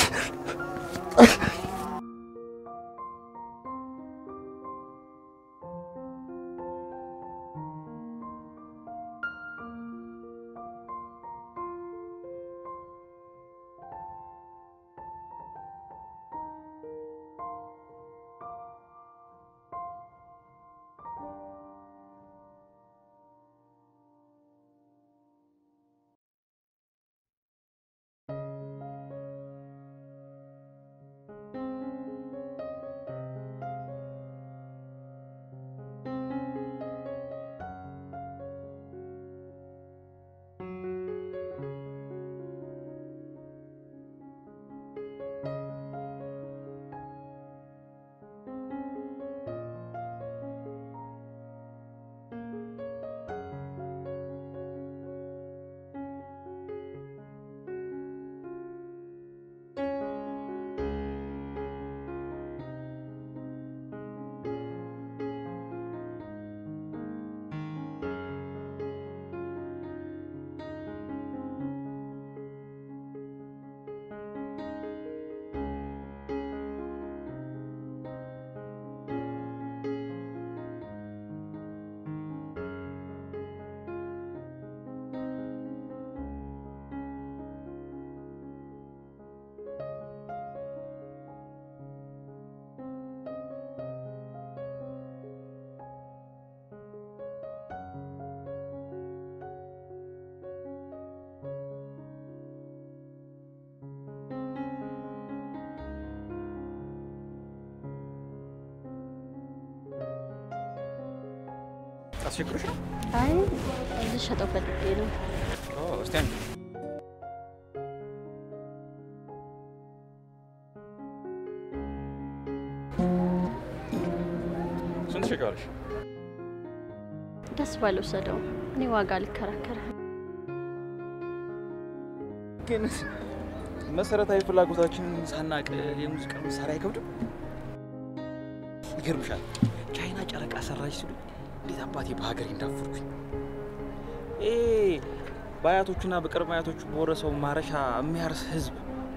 አስቸግሮሽ ነው? አይ ልሸጠው ፈልጌ ነው። ኦ እስቲ አንቺ ስንት ትሸጪዋለሽ? ደስ ባልወሰደው እኔ ዋጋ ልከራከር። ግን መሰረታዊ ፍላጎታችንን ሳናቅ የሙዚቃ መሳሪያ አይከብድም? ይገርምሻል፣ ቻይና ጨረቃ ሰራች ሲሉ እንዴት አባቴ በሀገሬ እንዳፈርኩኝ። ይሄ በአያቶቹና በቅድመ አያቶቹ በወረሰው ማረሻ የሚያርስ ህዝብ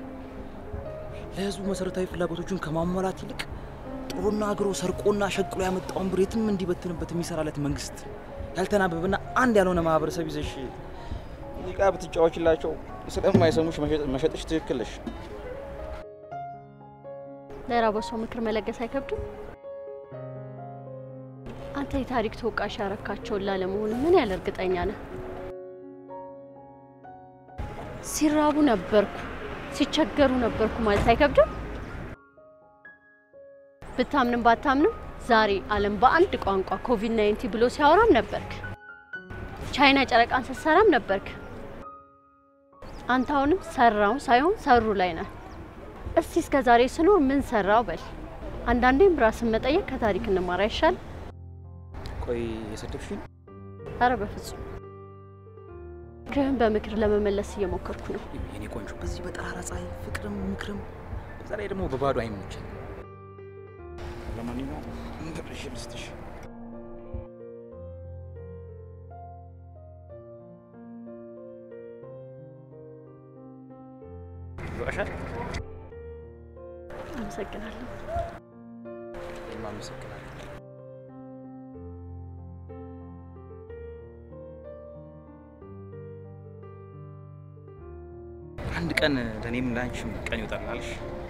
ለህዝቡ መሰረታዊ ፍላጎቶቹን ከማሟላት ይልቅ ጥሩና አግሮ ሰርቆና ሸቅሎ ያመጣውን ብር የትም እንዲበትንበት የሚሰራለት መንግስት ያልተናበበና አንድ ያልሆነ ማህበረሰብ ይዘሽ ሙዚቃ ብትጫወችላቸው ስለማይሰሙሽ መሸጥ- መሸጥሽ ትክክል ነሽ። ለራበው ሰው ምክር መለገስ አይከብድም? አንተ የታሪክ ተወቃሽ ያረካቸውን ላለመሆን ምን ያህል እርግጠኛ ነህ? ሲራቡ ነበርኩ፣ ሲቸገሩ ነበርኩ ማለት አይከብድም? ብታምንም ባታምንም ዛሬ ዓለም በአንድ ቋንቋ ኮቪድ 19 ብሎ ሲያወራም ነበርክ። ቻይና ጨረቃን ስትሰራም ነበርክ። አንተ አሁንም ሰራው ሳይሆን ሰሩ ላይ ነህ። እስቲ እስከ ዛሬ ስኖር ምን ሰራው በል። አንዳንዴም ራስን መጠየቅ ከታሪክ እንማር አይሻል? ቆይ የሰደብሽኝ አረ በፍጹም ምክርህን በምክር ለመመለስ እየሞከርኩ ነው። የኔ ቆንጆ በዚህ በጠራራ ፀሐይ ፍቅርም ምክርም በዛ ላይ ደግሞ በባዶ አይመቸኝ። ለማንኛውም ብርሽ ልስጥሽ። ይበቃሻል። አመሰግናለሁ። እኔም አመሰግናለሁ። አንድ ቀን ለእኔም ለአንቺም ቀን ይወጣል አልሽ።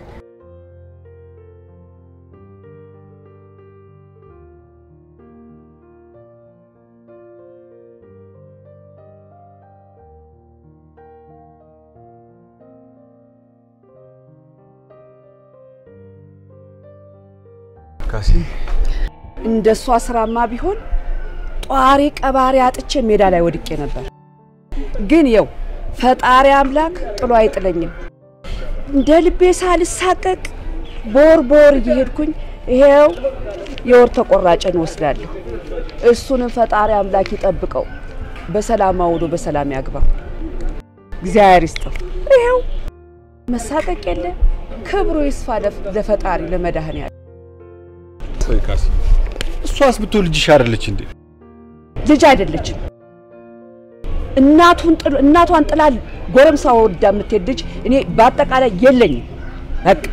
ካሴ እንደሷ ስራማ ቢሆን ጧሪ ቀባሪ አጥቼ ሜዳ ላይ ወድቄ ነበር። ግን የው ፈጣሪ አምላክ ጥሎ አይጥለኝም። እንደ ልቤ ሳልሳቀቅ ቦር ቦር እየሄድኩኝ ይሄው የወር ተቆራጭን ወስዳለሁ። እሱንም ፈጣሪ አምላክ ይጠብቀው፣ በሰላም አውሎ በሰላም ያግባ። እግዚአብሔር ይስጠው። ይሄው መሳቀቅ የለ። ክብሩ ይስፋ ለፍ- ለፈጣሪ ለመድኃኔዓለም። ቆይ ካሲ፣ እሷስ ብትሆን ልጅሽ አይደለች እንዴ? ልጅ አይደለችም። እናቱን ጥሎ እናቷን ጥላ ጎረምሳ ወዳ የምትሄድ ልጅ እኔ በአጠቃላይ የለኝም። በቃ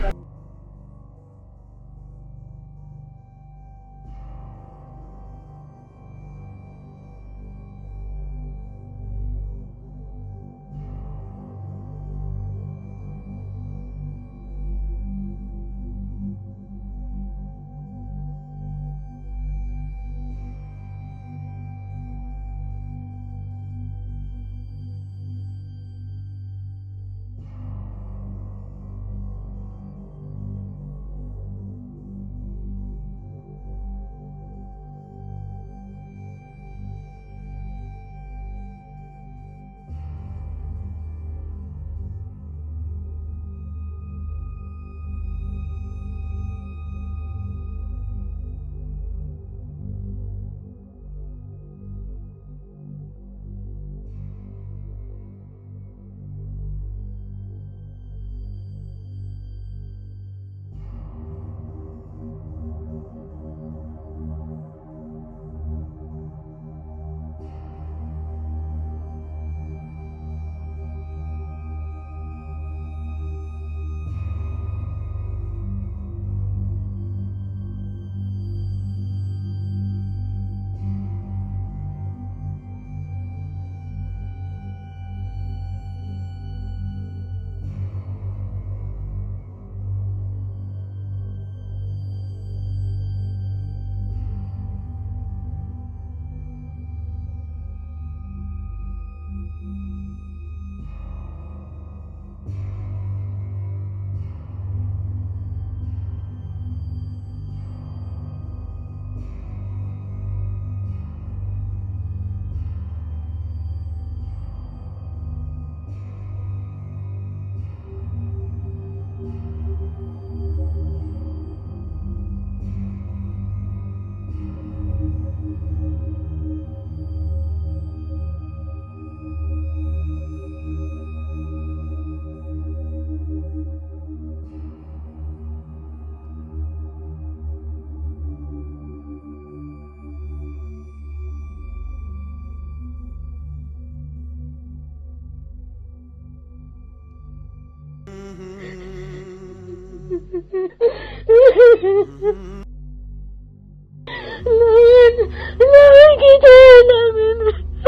ለምን ለምን ጌታዬ ለምን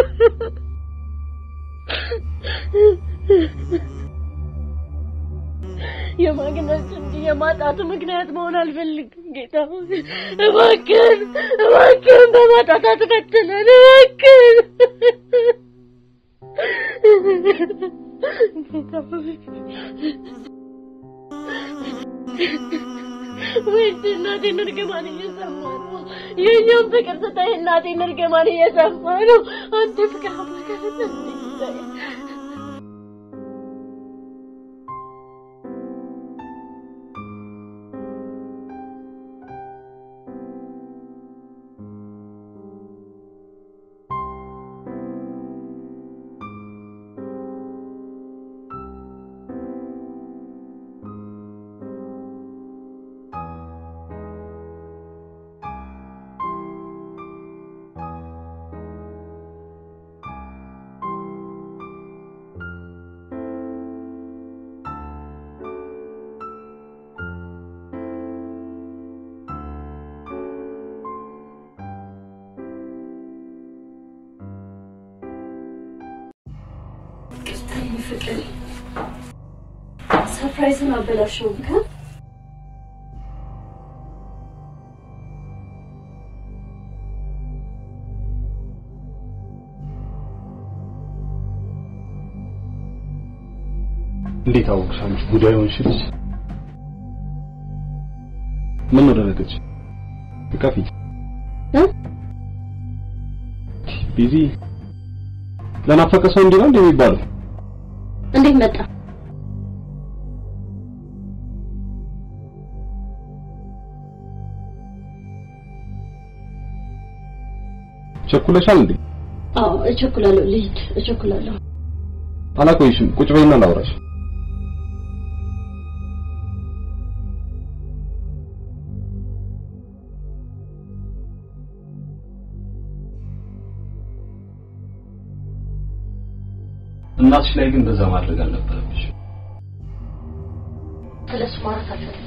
የማግኘት እንጂ የማጣቱ ምክንያት መሆን አልፈልግም። ጌታ ሆይ እባክህን እባክህን በማጣት አትፈትነን እባክህን ጌታ ሆይ ወይስ እናቴን እርግማን እየሰማ ነው? የእኛም ፍቅር ስታይ እናቴን እርግማን እየሰማ ነው። አንተ ፍቅር አምላክ እንዴ ፍቅር ሰርፕራይዝን አበላሸው ብካ እንዴት አወቅሽ አንቺ ጉዳይ ሆንሽ ልጅ? ምን ነው ደነገጥሽ? እቀፊ እ? ቢዚ ለናፈቀ ሰው እንዲህ ነው እንዴ የሚባለው? እንዴት መጣ? ቸኩለሻል እንዴ? አዎ እቸኩላለሁ፣ ልሂድ፣ እቸኩላለሁ። አላቆይሽም። ቁጭ በይና ላውራሽ። እናትሽ ላይ ግን እንደዛ ማድረግ አልነበረብሽ። ስለሱ ማውራት አልፈልግም።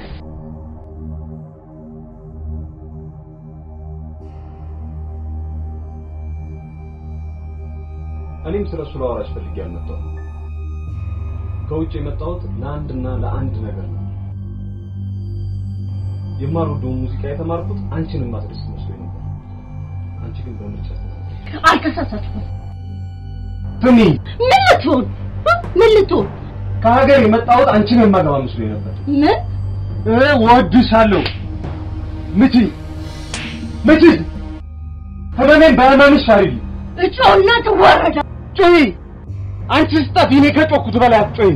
እኔም ስለ እሱ ላወራሽ ፈልጌ አልመጣሁም። ከውጭ የመጣሁት ለአንድና ለአንድ ነገር ነው። የማልወደውን ሙዚቃ የተማርኩት አንቺን ማስደስት መስሎኝ ነበር። አንቺ ግን በምርጫ አልተሳሳትኩም። ስሚ፣ ምን ልትሆን ምን ልትሆን ከሀገር የመጣሁት አንቺን የማገባ መስሎኝ ነበር። ምን እወድሻለሁ። ምቲ ምቲ፣ ህመሜን በህመምሽ አርጊ። እጮና ትወረዳ ጮይ አንቺ ስጠፊ እኔ ከጮኩት በላይ አትጮይም።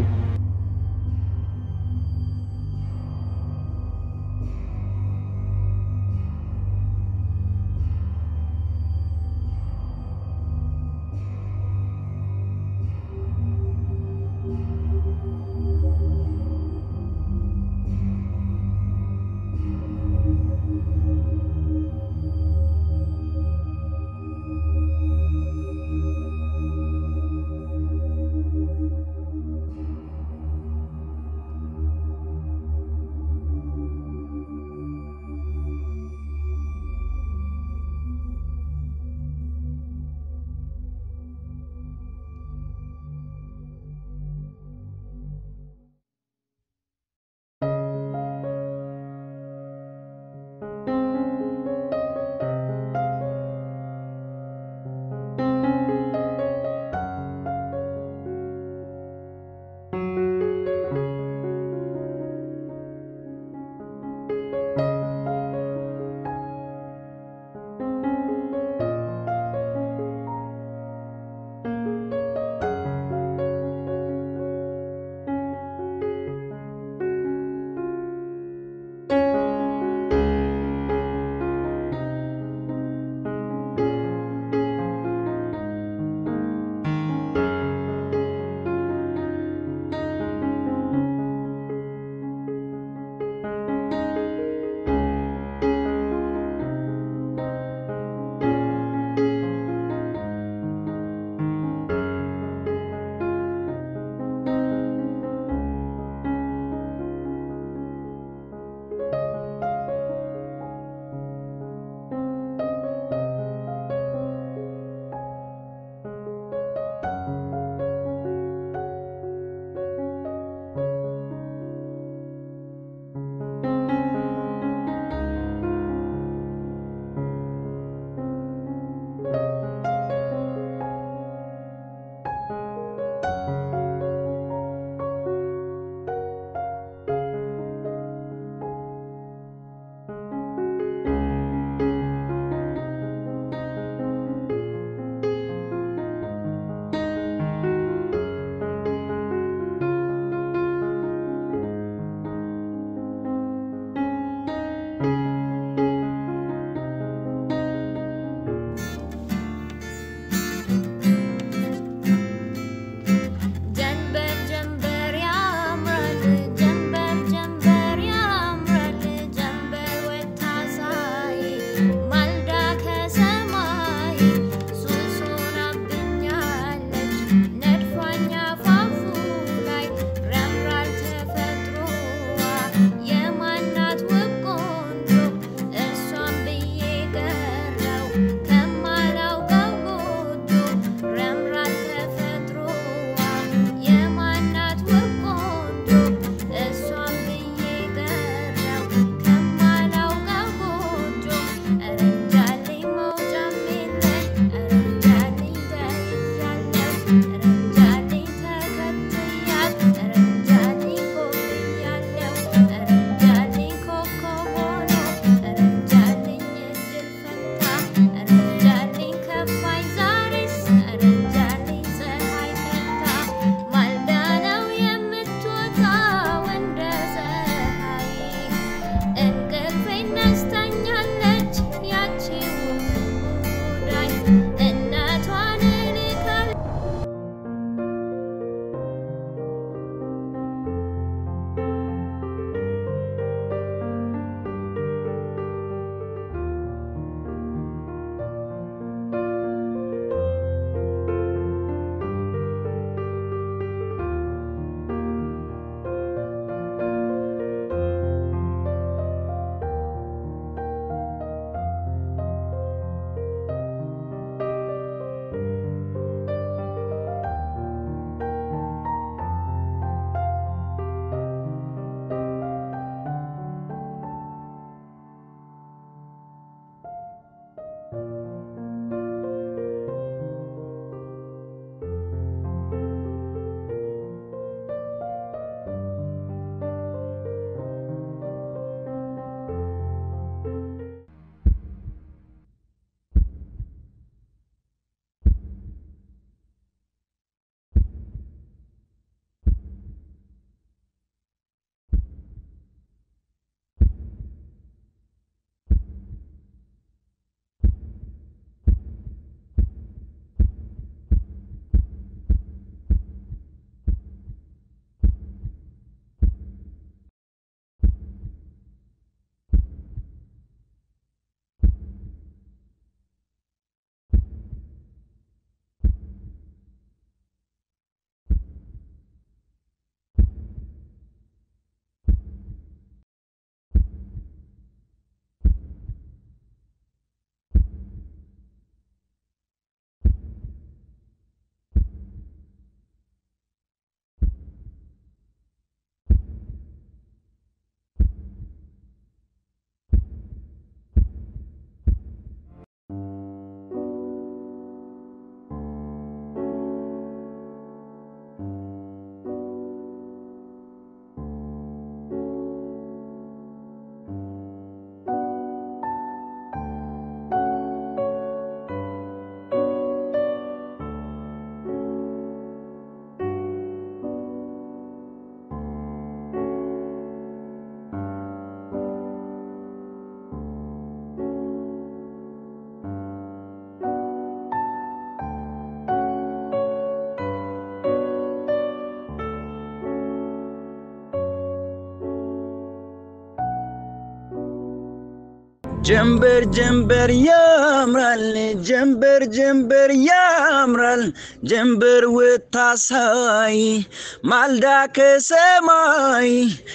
ጀንበር ጀንበር ያምራል ጀንበር ጀንበር ያምራል ጀንበር ወታሳይ ማልዳ ከሰማይ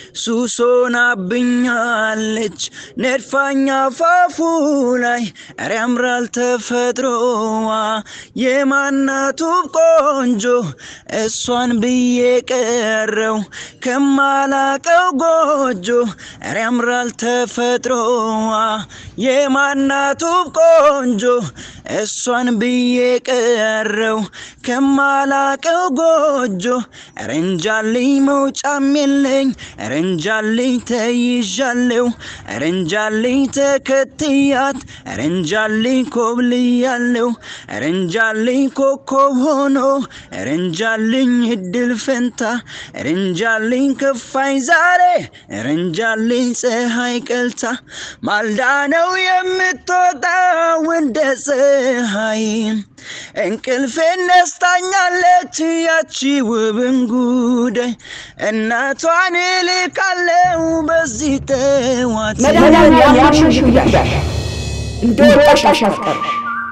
ሱሶናብኛለች ነድፋኛ ፋፉ ላይ ኧረ ያምራል ተፈጥሮዋ የማናቱ ቆንጆ እሷን ብዬ ቀረው ከማላቀው ጎጆ ኧረ ያምራል ተፈጥሮዋ የማናቱ ቆንጆ እሷን ብዬ ቀረው ከማላቀው ጎጆ ረንጃልኝ መውጫም የለኝ ረንጃልኝ ተይዣለው ረንጃልኝ ተከትያት ረንጃልኝ ኮብልያለው ረንጃልኝ ኮከብ ሆኖ ረንጃልኝ እድል ፈንታ ረንጃልኝ ከፋኝ ዛሬ ረንጃልኝ ፀሐይ ቀልታ ማልዳ ነው የምትወጣው እንደ ፀሐይ እንቅልፌን ነስታኛለች ያቺ ውብን ጉዳይ እናቷን እልካለው በዚህ ጠዋት መድኃኒዓለም ያልሽሽ ብያለሽ እንደ ወጣሽ አሻፍቀርሽ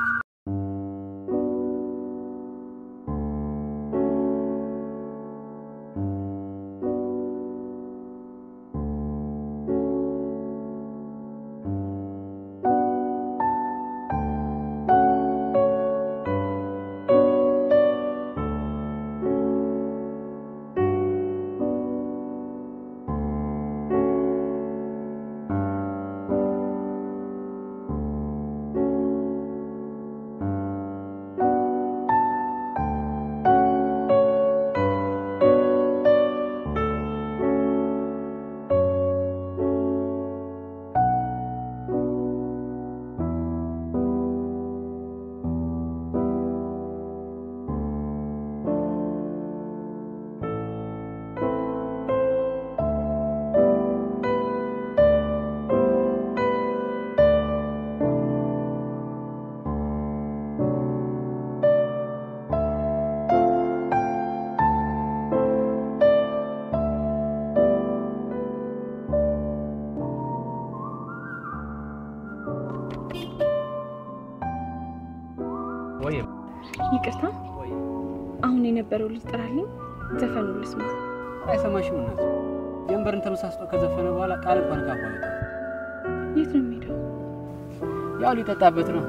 ይቅርታ፣ አሁን የነበረው ልጅ ጥራልኝ፣ ዘፈኑ ልስማ። አይሰማሽም እናት። ጀንበርን ተመሳስቶ ከዘፈነ በኋላ ቃል እንኳን ካፏ አይወጣም። የት ነው የሚሄደው? ያው ሊጠጣበት ነው።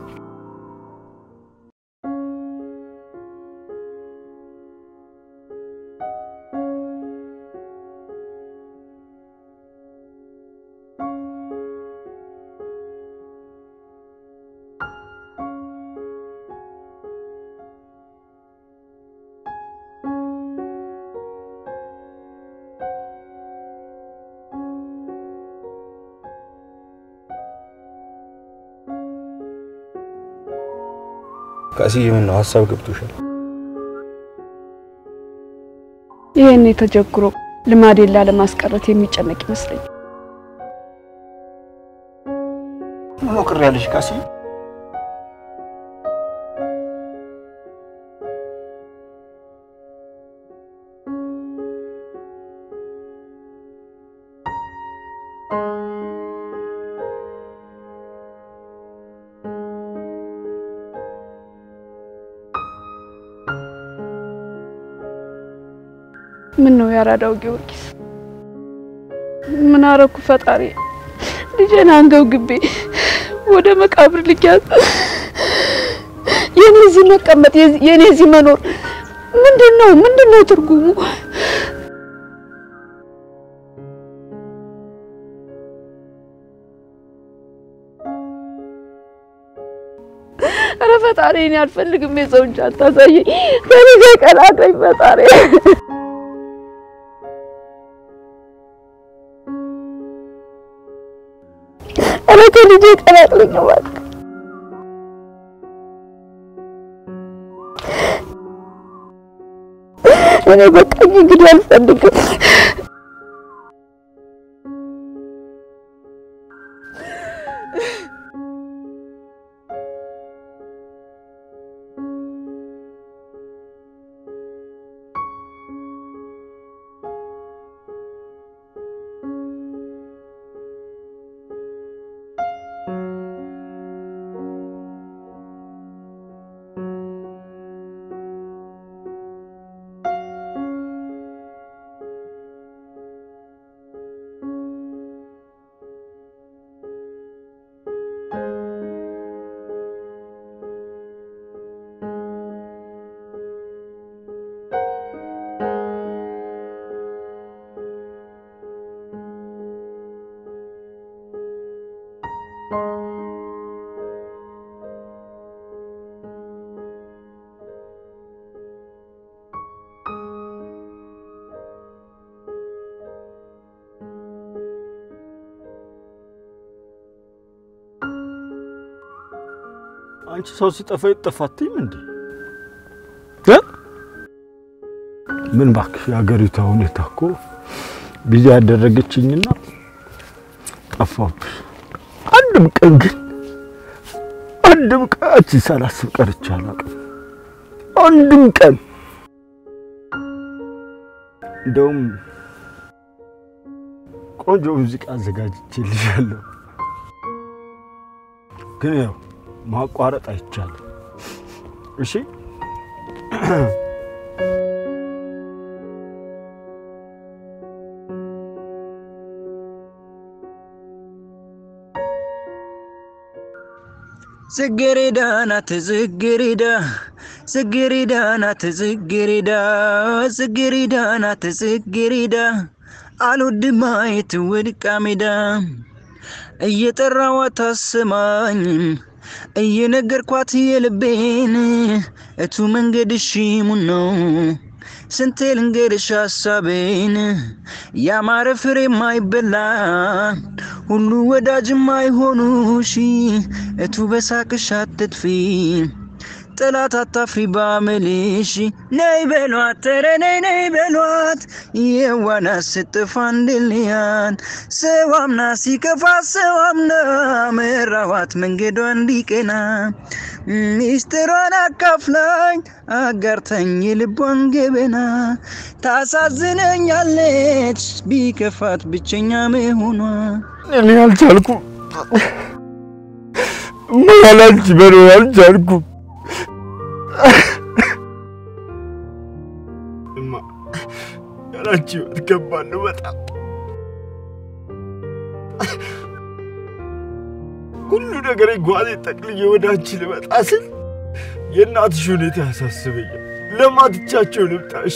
ካስዬ ምን ነው ሀሳብ ገብቶሻል? ይህን የተጀግሮ ልማዴን ላለማስቀረት የሚጨነቅ ይመስለኝ። ምን ነው ቅር ያለሽ ካስዬ? ምን ነው ያራዳው ጊዮርጊስ? ምን አረኩ ፈጣሪ? ልጄን አንገብግቤ ወደ መቃብር ልኪያት የኔ እዚህ መቀመጥ የኔ እዚህ መኖር ምንድን ነው? ምንድን ነው ትርጉሙ? ኧረ ፈጣሪ እኔ አልፈልግም የሰው እጅ አታሳየኝ። ከኔ ጋር ቀላቀኝ ፈጣሪ። ኧረ ከልጄ ቀላቅለኝ እባክህ። እኔ በቃኝ እንግዲህ አልፈልግም። አንቺ ሰው ሲጠፋ ይጠፋትም እንዴ? ምን እባክሽ፣ የሀገሪቷ ሁኔታ እኮ ቢዚ ያደረገችኝና ጠፋብሽ። አንድም ቀን ግን አንድም ቀን አንቺን ሳላስብ ቀርቼ አላውቅም። አንድም ቀን እንደውም ቆንጆ ሙዚቃ አዘጋጅቼልሻለሁ፣ ግን ያው ማቋረጥ አይቻልም። እሺ ጽጌሬዳ ናት ጽጌሬዳ ጽጌሬዳ ናት ጽጌሬዳ ጽጌሬዳ ናት ጽጌሬዳ አልወድም ማየት ወድቃ ሜዳ እየጠራዋት አሰማኝም እየነገርኳት የልቤን እቱ መንገድሽ ሙን ነው ስንቴ ልንገርሽ ሀሳቤን ያማረ ፍሬ የማይበላ ሁሉ ወዳጅ የማይሆኑሽ እቱ በሳቅሽ አትጥፊ ጠላት አታፍሪ ባመልሽ ነይ በሏት ኧረ ነይ ነይ በሏት የዋና ስጥፋ እንድልያት ሰው አምና ሲከፋ ሰው አምና መራዋት መንገዷ እንዲቀና ሚስጥሯን አካፍላኝ አጋርተኝ የልቧን ገበና ታሳዝነኛለች ቢከፋት ብቸኛ መሆኗ እኔ አልቻልኩም። ማላንቺ መኖር አልቻልኩም። እማ ያላንቺ ህይወት ከባድ ነው በጣም። ሁሉ ነገር ጓዜ ጠቅልዬ ወደ አንቺ ልመጣ ስል የእናትሽ ሁኔታ ያሳስበኛል። ለማትቻቸው ልምጣሽ?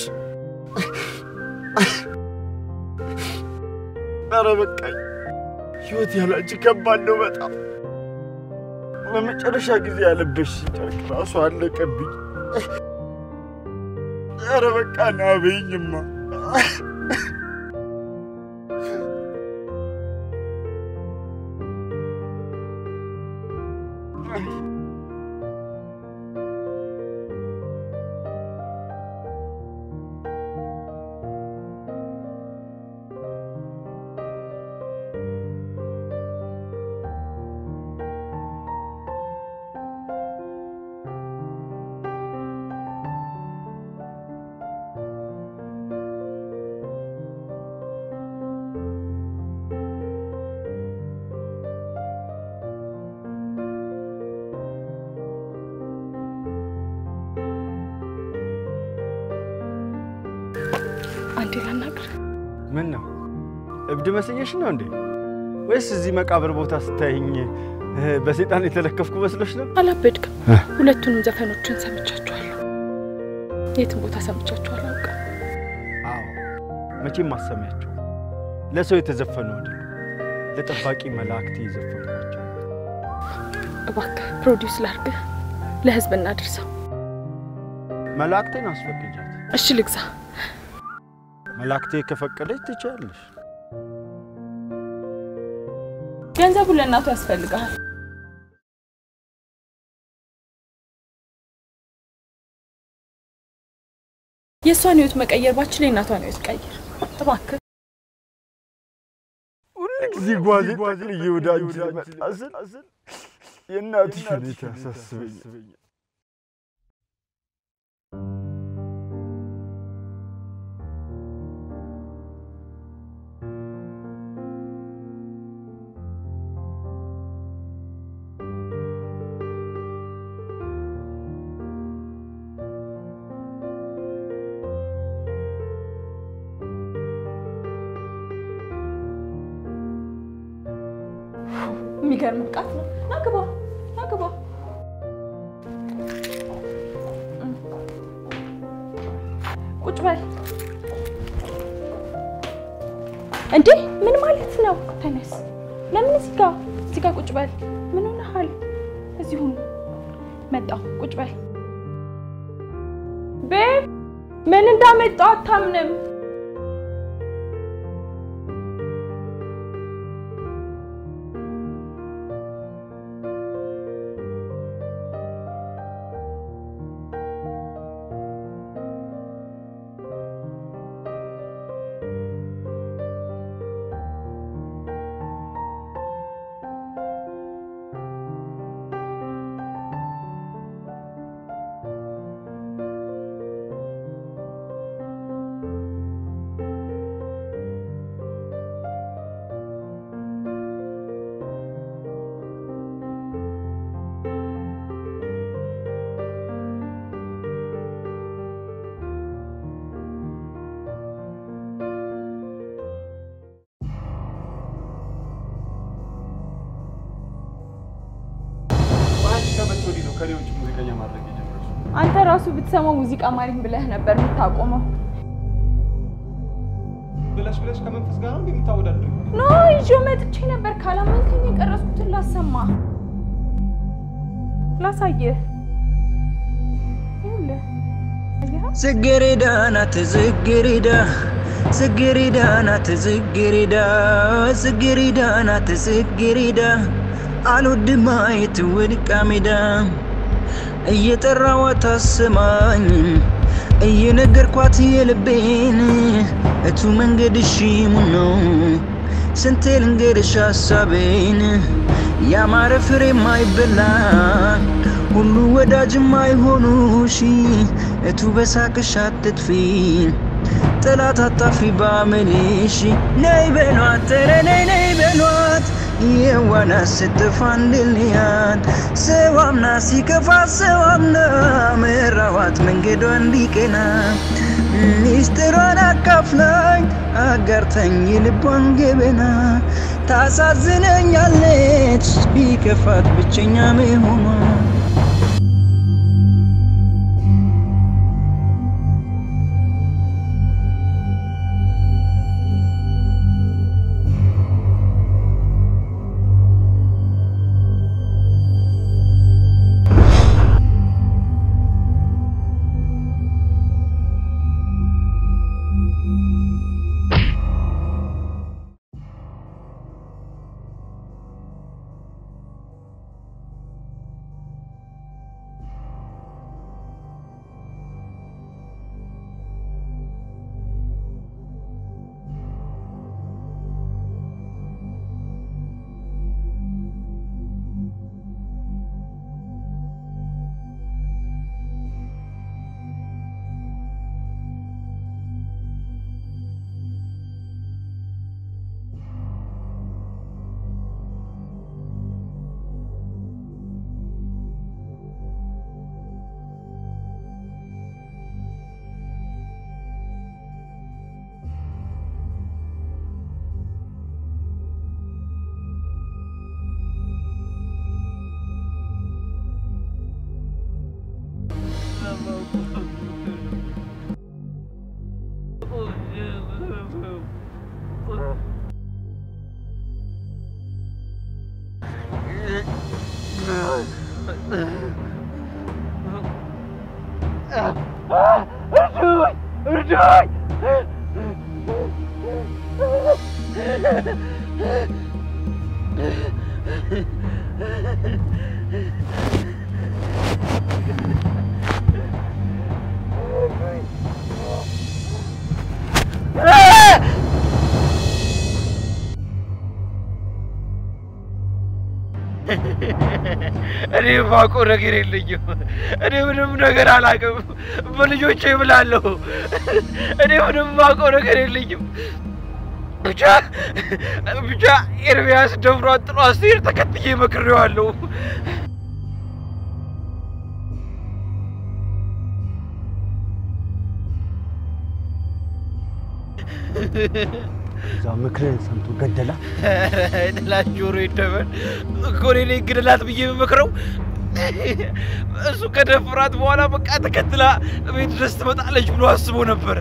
ኧረ በቃኝ። ህይወት ያላንቺ ከባድ ነው በጣም። በመጨረሻ ጊዜ ያለበሽ ጨርቅ ራሱ አለቀብኝ። ኧረ በቃ ና በይኝማ። አንዴ ላናግር። ምን ነው እብድ መስየሽ ነው እንዴ? ወይስ እዚህ መቃብር ቦታ ስታይኝ እ፣ በሰይጣን የተለከፍኩ መስሎሽ ነው? አላበድክም። ሁለቱንም ዘፈኖችን ሰምቻቸዋለሁ። የትም ቦታ ሰምቻቸው አላውቅም። አዎ መቼም ማሰሚያቸው ለሰው የተዘፈኑ አይደሉም፣ ለጠባቂ መላእክት የዘፈኑ ናቸው። እባክህ ፕሮዲውስ ላርግህ፣ ለህዝብ እናድርሰው። መላእክቴን አስፈቅጃት። እሺ ልግዛ። መላእክቴ ከፈቀደች ትችያለሽ። ገንዘቡ ለእናቱ ያስፈልግሃል። የእሷን ህይወት መቀየር ባችል የእናቷን ህይወት ቀይር እባክህ። ሁልጊዜ ጓዜ ጠቅልዬ ወደ አንቺ ልመጣ ስል የእናትሽ ሁኔታ ያሳስበኛል። የሚገርም ብቃት ነው። ና ግባ፣ ና ግባ። ቁጭ በል። እንዴ ምን ማለት ነው? ተነስ። ለምን እዚህ ጋር እዚህ ጋር ቁጭ በል። ምን ሆነሃል? እዚሁ መጣሁ። ቁጭ በል። ቤብ ምን እንዳመጣው አታምንም። ከኔ ውጭ ሙዚቀኛ ማድረግ የጀመረችው? አንተ ራሱ ብትሰማው ሙዚቃ ማሪኝ ብለህ ነበር የምታቆመው። ብለሽ ብለሽ ከመንፈስ ጋር ነው እንዴ የምታወዳድሪው? ኖ ይዤው መጥቼ ነበር። ካላመንከኝ የቀረጽኩትን ላሰማ ላሳየህ። ይኸውልህ አየኸው? ጽጌረዳ ናት ጽጌረዳ ጽጌረዳ ናት ጽጌረዳ ጽጌረዳ ናት ጽጌረዳ አልወድም ማየት ወድቃ ሜዳ እየጠራዋት አሰማኝም እየነገርኳት የልቤን እቱ መንገድሽ ሙን ነው ስንቴ ልንገርሽ ሀሳቤን ያማረ ፍሬ ማይበላ ሁሉ ወዳጅ ማይሆኑሽ እቱ በሳቅሽ አትጥፊ ጠላት አታፊ ባመልሽ ነይ በሏት ኧረ ነይ ነይ በሏት የዋና ስትፋ እንድልያት ሰው አምና ሲከፋ ሰው አምና መራዋት መንገዷ እንዲቀና ሚስጥሯን አካፍላኝ አጋርተኝ ልቧን ገበና ታሳዝነኛለች ቢከፋት ብቸኛ መሆኗ እርዱኝ! እርዱኝ! እኔ የማውቀው ነገር የለኝም። እኔ ምንም ነገር አላውቅም። በልጆቼ እምላለሁ። እኔ ምንም የማውቀው ነገር የለኝም። ብቻ ብቻ ኤርሚያስ ደፍሯት ጥሏት ሲሄድ ተከትዬ መክሬዋለሁ። እዛ ምክርህን ሰምቶ ገደላ። ጥላት ጆሮ ይደበል እኮ እኔ ነኝ ግደላት ብዬ የምመክረው። እሱ ከደፍራት በኋላ በቃ ተከትላ ቤት ድረስ ትመጣለች ብሎ አስቦ ነበረ።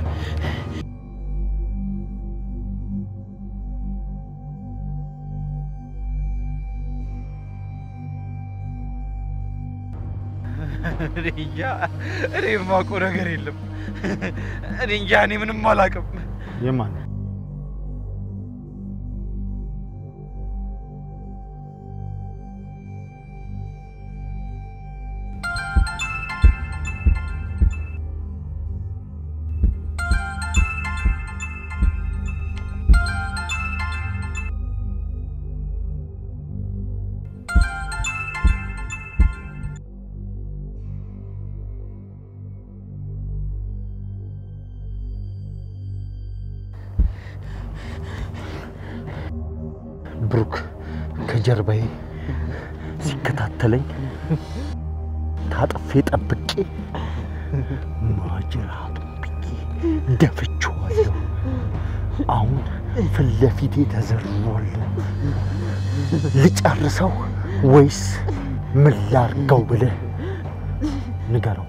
እኔ እንጃ፣ እኔ የማውቀው ነገር የለም። እኔ እንጃ፣ እኔ ምንም አላውቅም። የማን ብሩክ ከጀርባዬ ሲከታተለኝ ታጥፌ ጠብቄ ማጅራቱን ብዬ ደፍቼዋለሁ። አሁን ፊት ለፊቴ ተዘርሯል። ልጨርሰው ወይስ ምን ላርገው ብለህ ንገረው።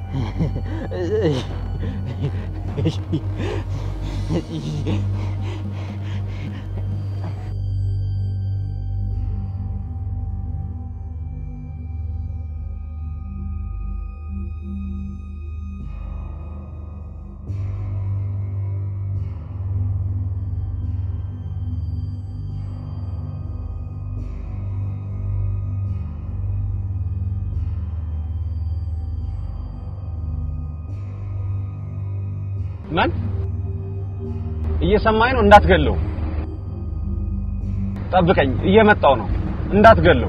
ምን እየሰማኝ ነው? እንዳትገለው። ጠብቀኝ፣ እየመጣው ነው። እንዳትገለው።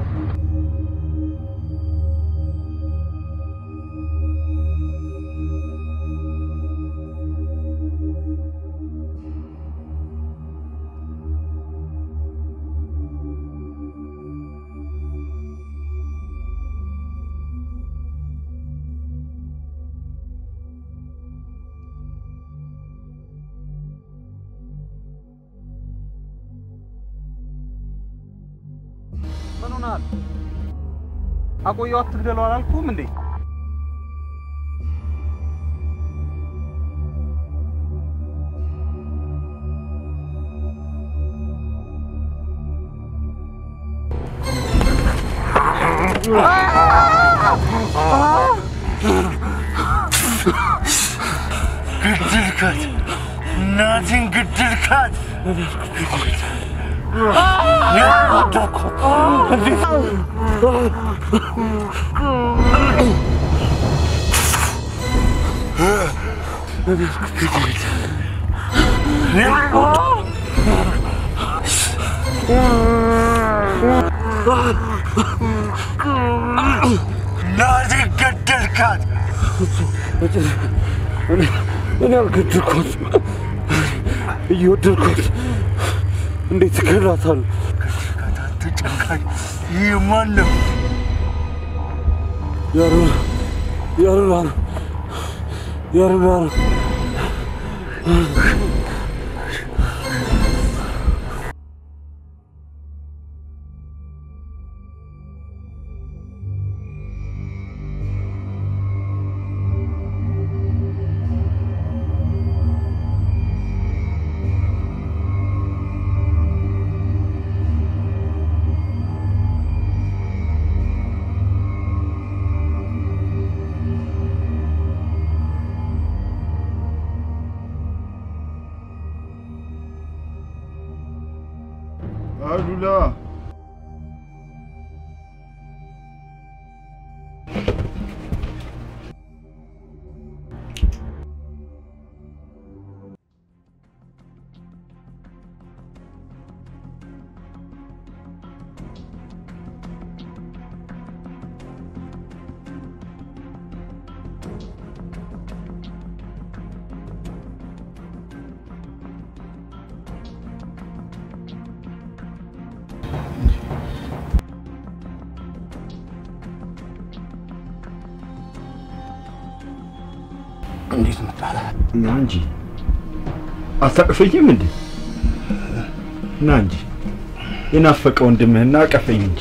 ምን ሆነሃል? አቆየው አትግደለው አላልኩም እንዴ? ገደልካት፣ እናቴን ገደልካት። እናቴን ገደልካት። እኔ አልገደልኳትም፣ እየወደድኳት እንዴት እገላታለሁ? ተጨካኝ ይህ ማን ነው? ያሉላ ያሉላ ነው ያሉላ ነው። አሉላ እንዴት መጣህ? ና እንጂ አታቅፈኝም እንዴ? ና እንጂ የናፈቀ ወንድምህና አቀፈኝ እንጂ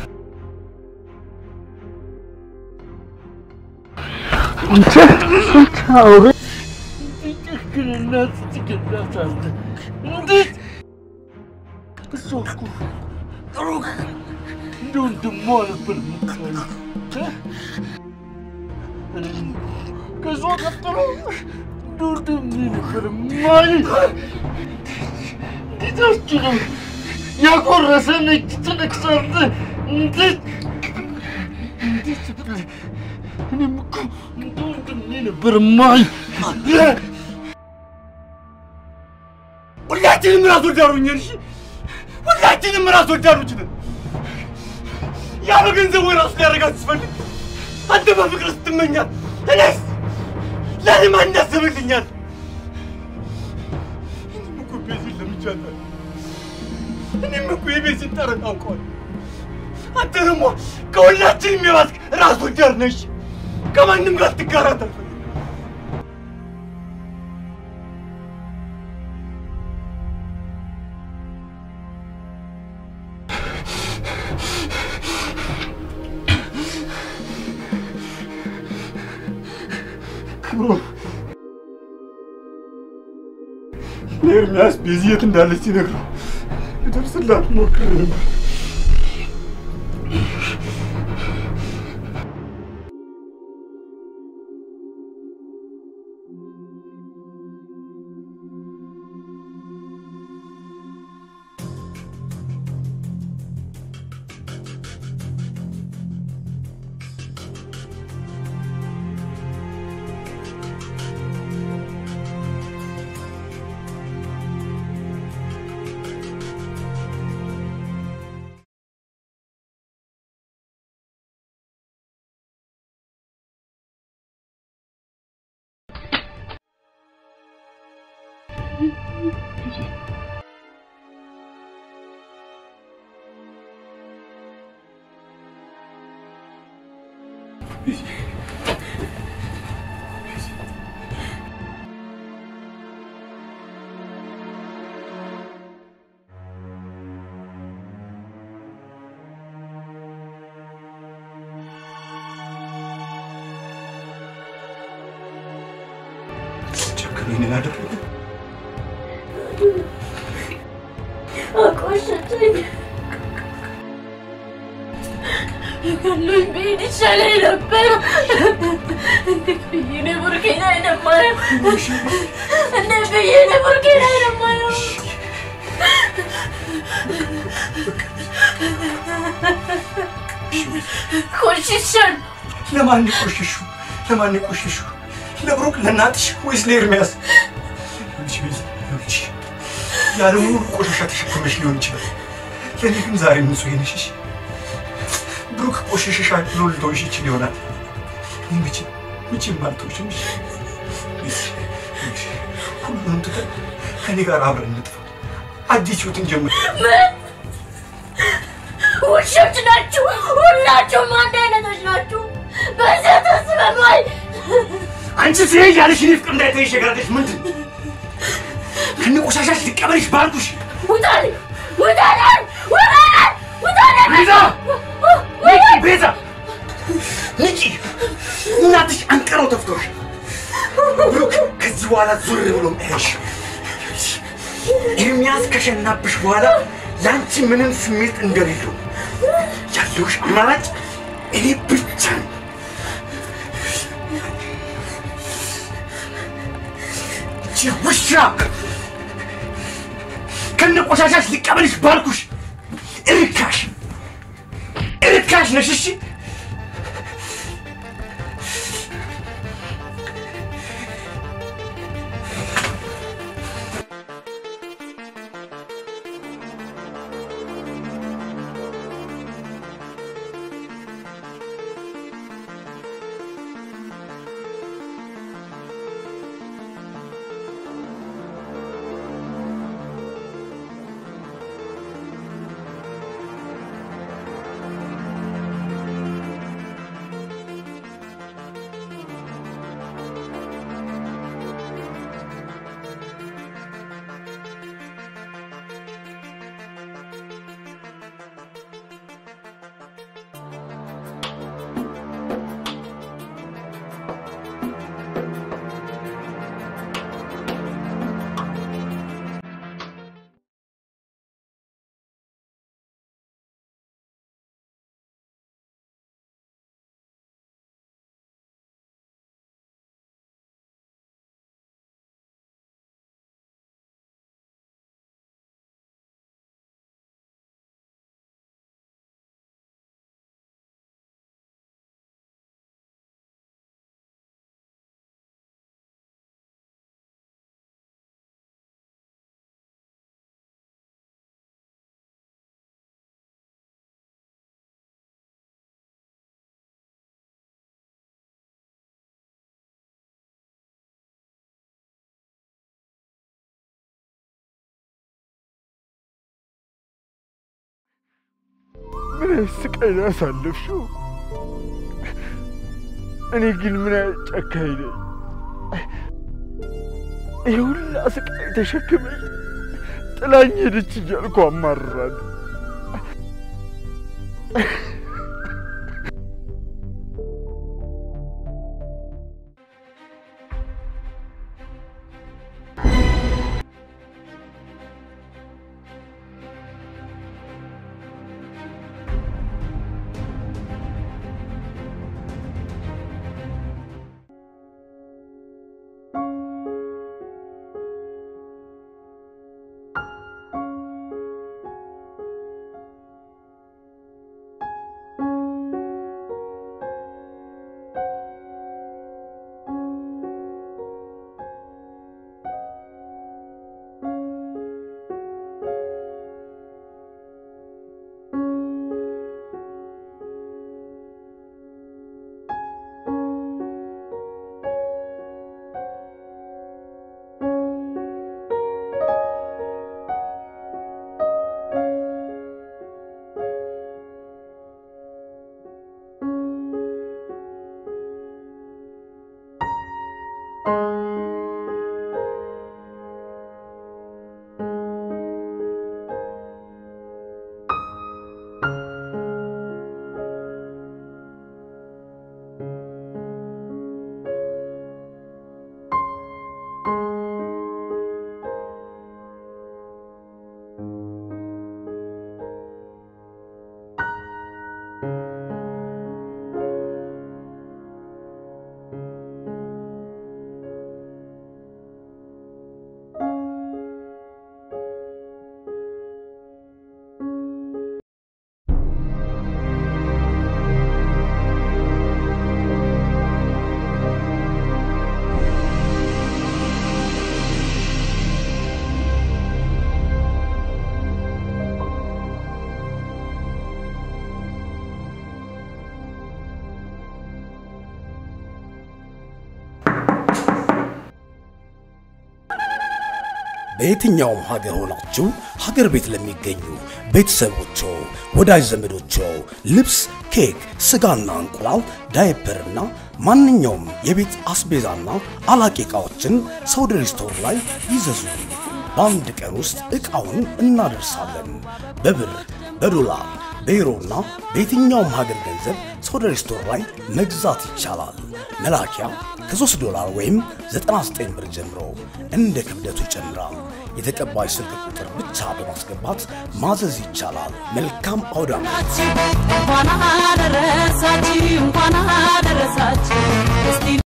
አንተ አንተ አውሬ ጭክንና ትገላታለህ። እንዴት እሷ እኮ ጥሩ እንደ ወንድሟ ነበር የምታየው። እኔም ከእሷ ቀጥሎ እንደ ወንድሜ ነበር የማየው። እንዴት አትችልም? ያጎረሰን እጅ ትነክሳለህ። እንዴት እንዴት ብለህ እኔም እኮ እንደ ወንድሜ ነበር የማየው። ሁላችንም ራስ ወዳዶች ነን። እሺ ሁላችንም ራስ ወዳዶች ነን። ያ በገንዘብ ወይ ራሱ ሊያደርጋት ሲፈልግ አንተ በፍቅር ስትመኛል፣ እኔስ ለእኔ ማን ያስብልኛል? እኔም እኮ ቤዚን ለምጃታለሁ። እኔም እኮ የቤዚን ጠረን አውቀዋለሁ። አንተ ደግሞ ከሁላችንም የባስክ ራስ ወዳድ ነሽ። ከማንም ጋር ትጋራት አልፈልግም። ብሎ ለኤርሚያስ ቤዚ የት እንዳለች ሲነግረው ልደርስላት ሞክሬ ነበር። ጨክኖ ይህንን አደረገ። አቆሸሸኝ። ገሎኝ ብሄድ ይሻለኝ ነበር። እንዴት ብዬ ነው ቡርኬን አይደማየው? እንዴት ብዬ ነው ቡርኬን አይደማየው? ቆሽሻል። ለማን ቆሸሹ? ለማን ቆሸሹ? ለብሩክ፣ ለእናትሽ ወይስ ለኤርሚያስ? አንቺ ቤዛ፣ አንቺ ያለውን ሁሉ ቆሻሻ ተሸክመሽ ሊሆን ይችላል። ለእኔ ግን ዛሬ ንጹህ ነሽ። እሺ? ብሩክ ቆሸሸሻል ብሎ ልተውሽ ይችል ይሆናል። እኔ መቼም መቼም አልተውሽም። እሺ? ቤዛ፣ እሺ፣ ሁሉንም ትተን ከእኔ ጋር አብረን እንጥፋ። አዲስ ህይወትን ጀምር። ምን ውሾች ናችሁ? ሁላችሁም አንድ አይነቶች ናችሁ። በዚያ ተስበማይ አንቺ ሲሄድ ያለሽ እኔ ፍቅር እንዳይተይሽ የጋረደሽ ምንድን ነው? ከነ ቆሻሻሽ ሊቀበልሽ ባልኩሽ ውጣልኝ! ውጣልኝ! ውጣልኝ! ውጣልኝ! ቤዛ! ንቂ! ቤዛ! ንቂ! እናትሽ አንቀረው ተፍቶሽ ብሩክ ከዚህ በኋላ ዙር ብሎ አይሽ ኤርሚያስ ከሸናብሽ በኋላ ለአንቺ ምንም ስሜት እንደሌለው ያለውሽ አማራጭ እኔ ብቻ ነኝ። ይቺ ውሻ ከነ ቆሻሻሽ ሊቀበልሽ ባልኩሽ እርካሽ እርካሽ ነሽ። እሺ ምን አይነት ስቃይ ነው ያሳለፍሽው? እኔ ግን ምን አይነት ጨካኝ ነኝ? ይህ ሁላ ስቃይ ተሸክመሽ ጥላኝ ሄደች እያልኩ አማርራለሁ። በየትኛውም ሀገር ሆናችሁ ሀገር ቤት ለሚገኙ ቤተሰቦቾ፣ ወዳጅ ዘመዶቾ ልብስ፣ ኬክ፣ ስጋና እንቁላል፣ ዳይፐርና ማንኛውም የቤት አስቤዛና አላቂ ዕቃዎችን ሰውደሪ ስቶር ላይ ይዘዙ። በአንድ ቀን ውስጥ ዕቃውን እናደርሳለን። በብር፣ በዶላር፣ በዩሮና በየትኛውም ሀገር ገንዘብ ሶደር ስቶር ላይ መግዛት ይቻላል። መላኪያ ከ3 ዶላር ወይም 99 ብር ጀምሮ እንደ ክብደቱ ይጨምራል። የተቀባይ ስልክ ቁጥር ብቻ በማስገባት ማዘዝ ይቻላል። መልካም አውደ ዓመት! እንኳን አደረሳችሁ እንኳን አደረሳችሁ እስቲ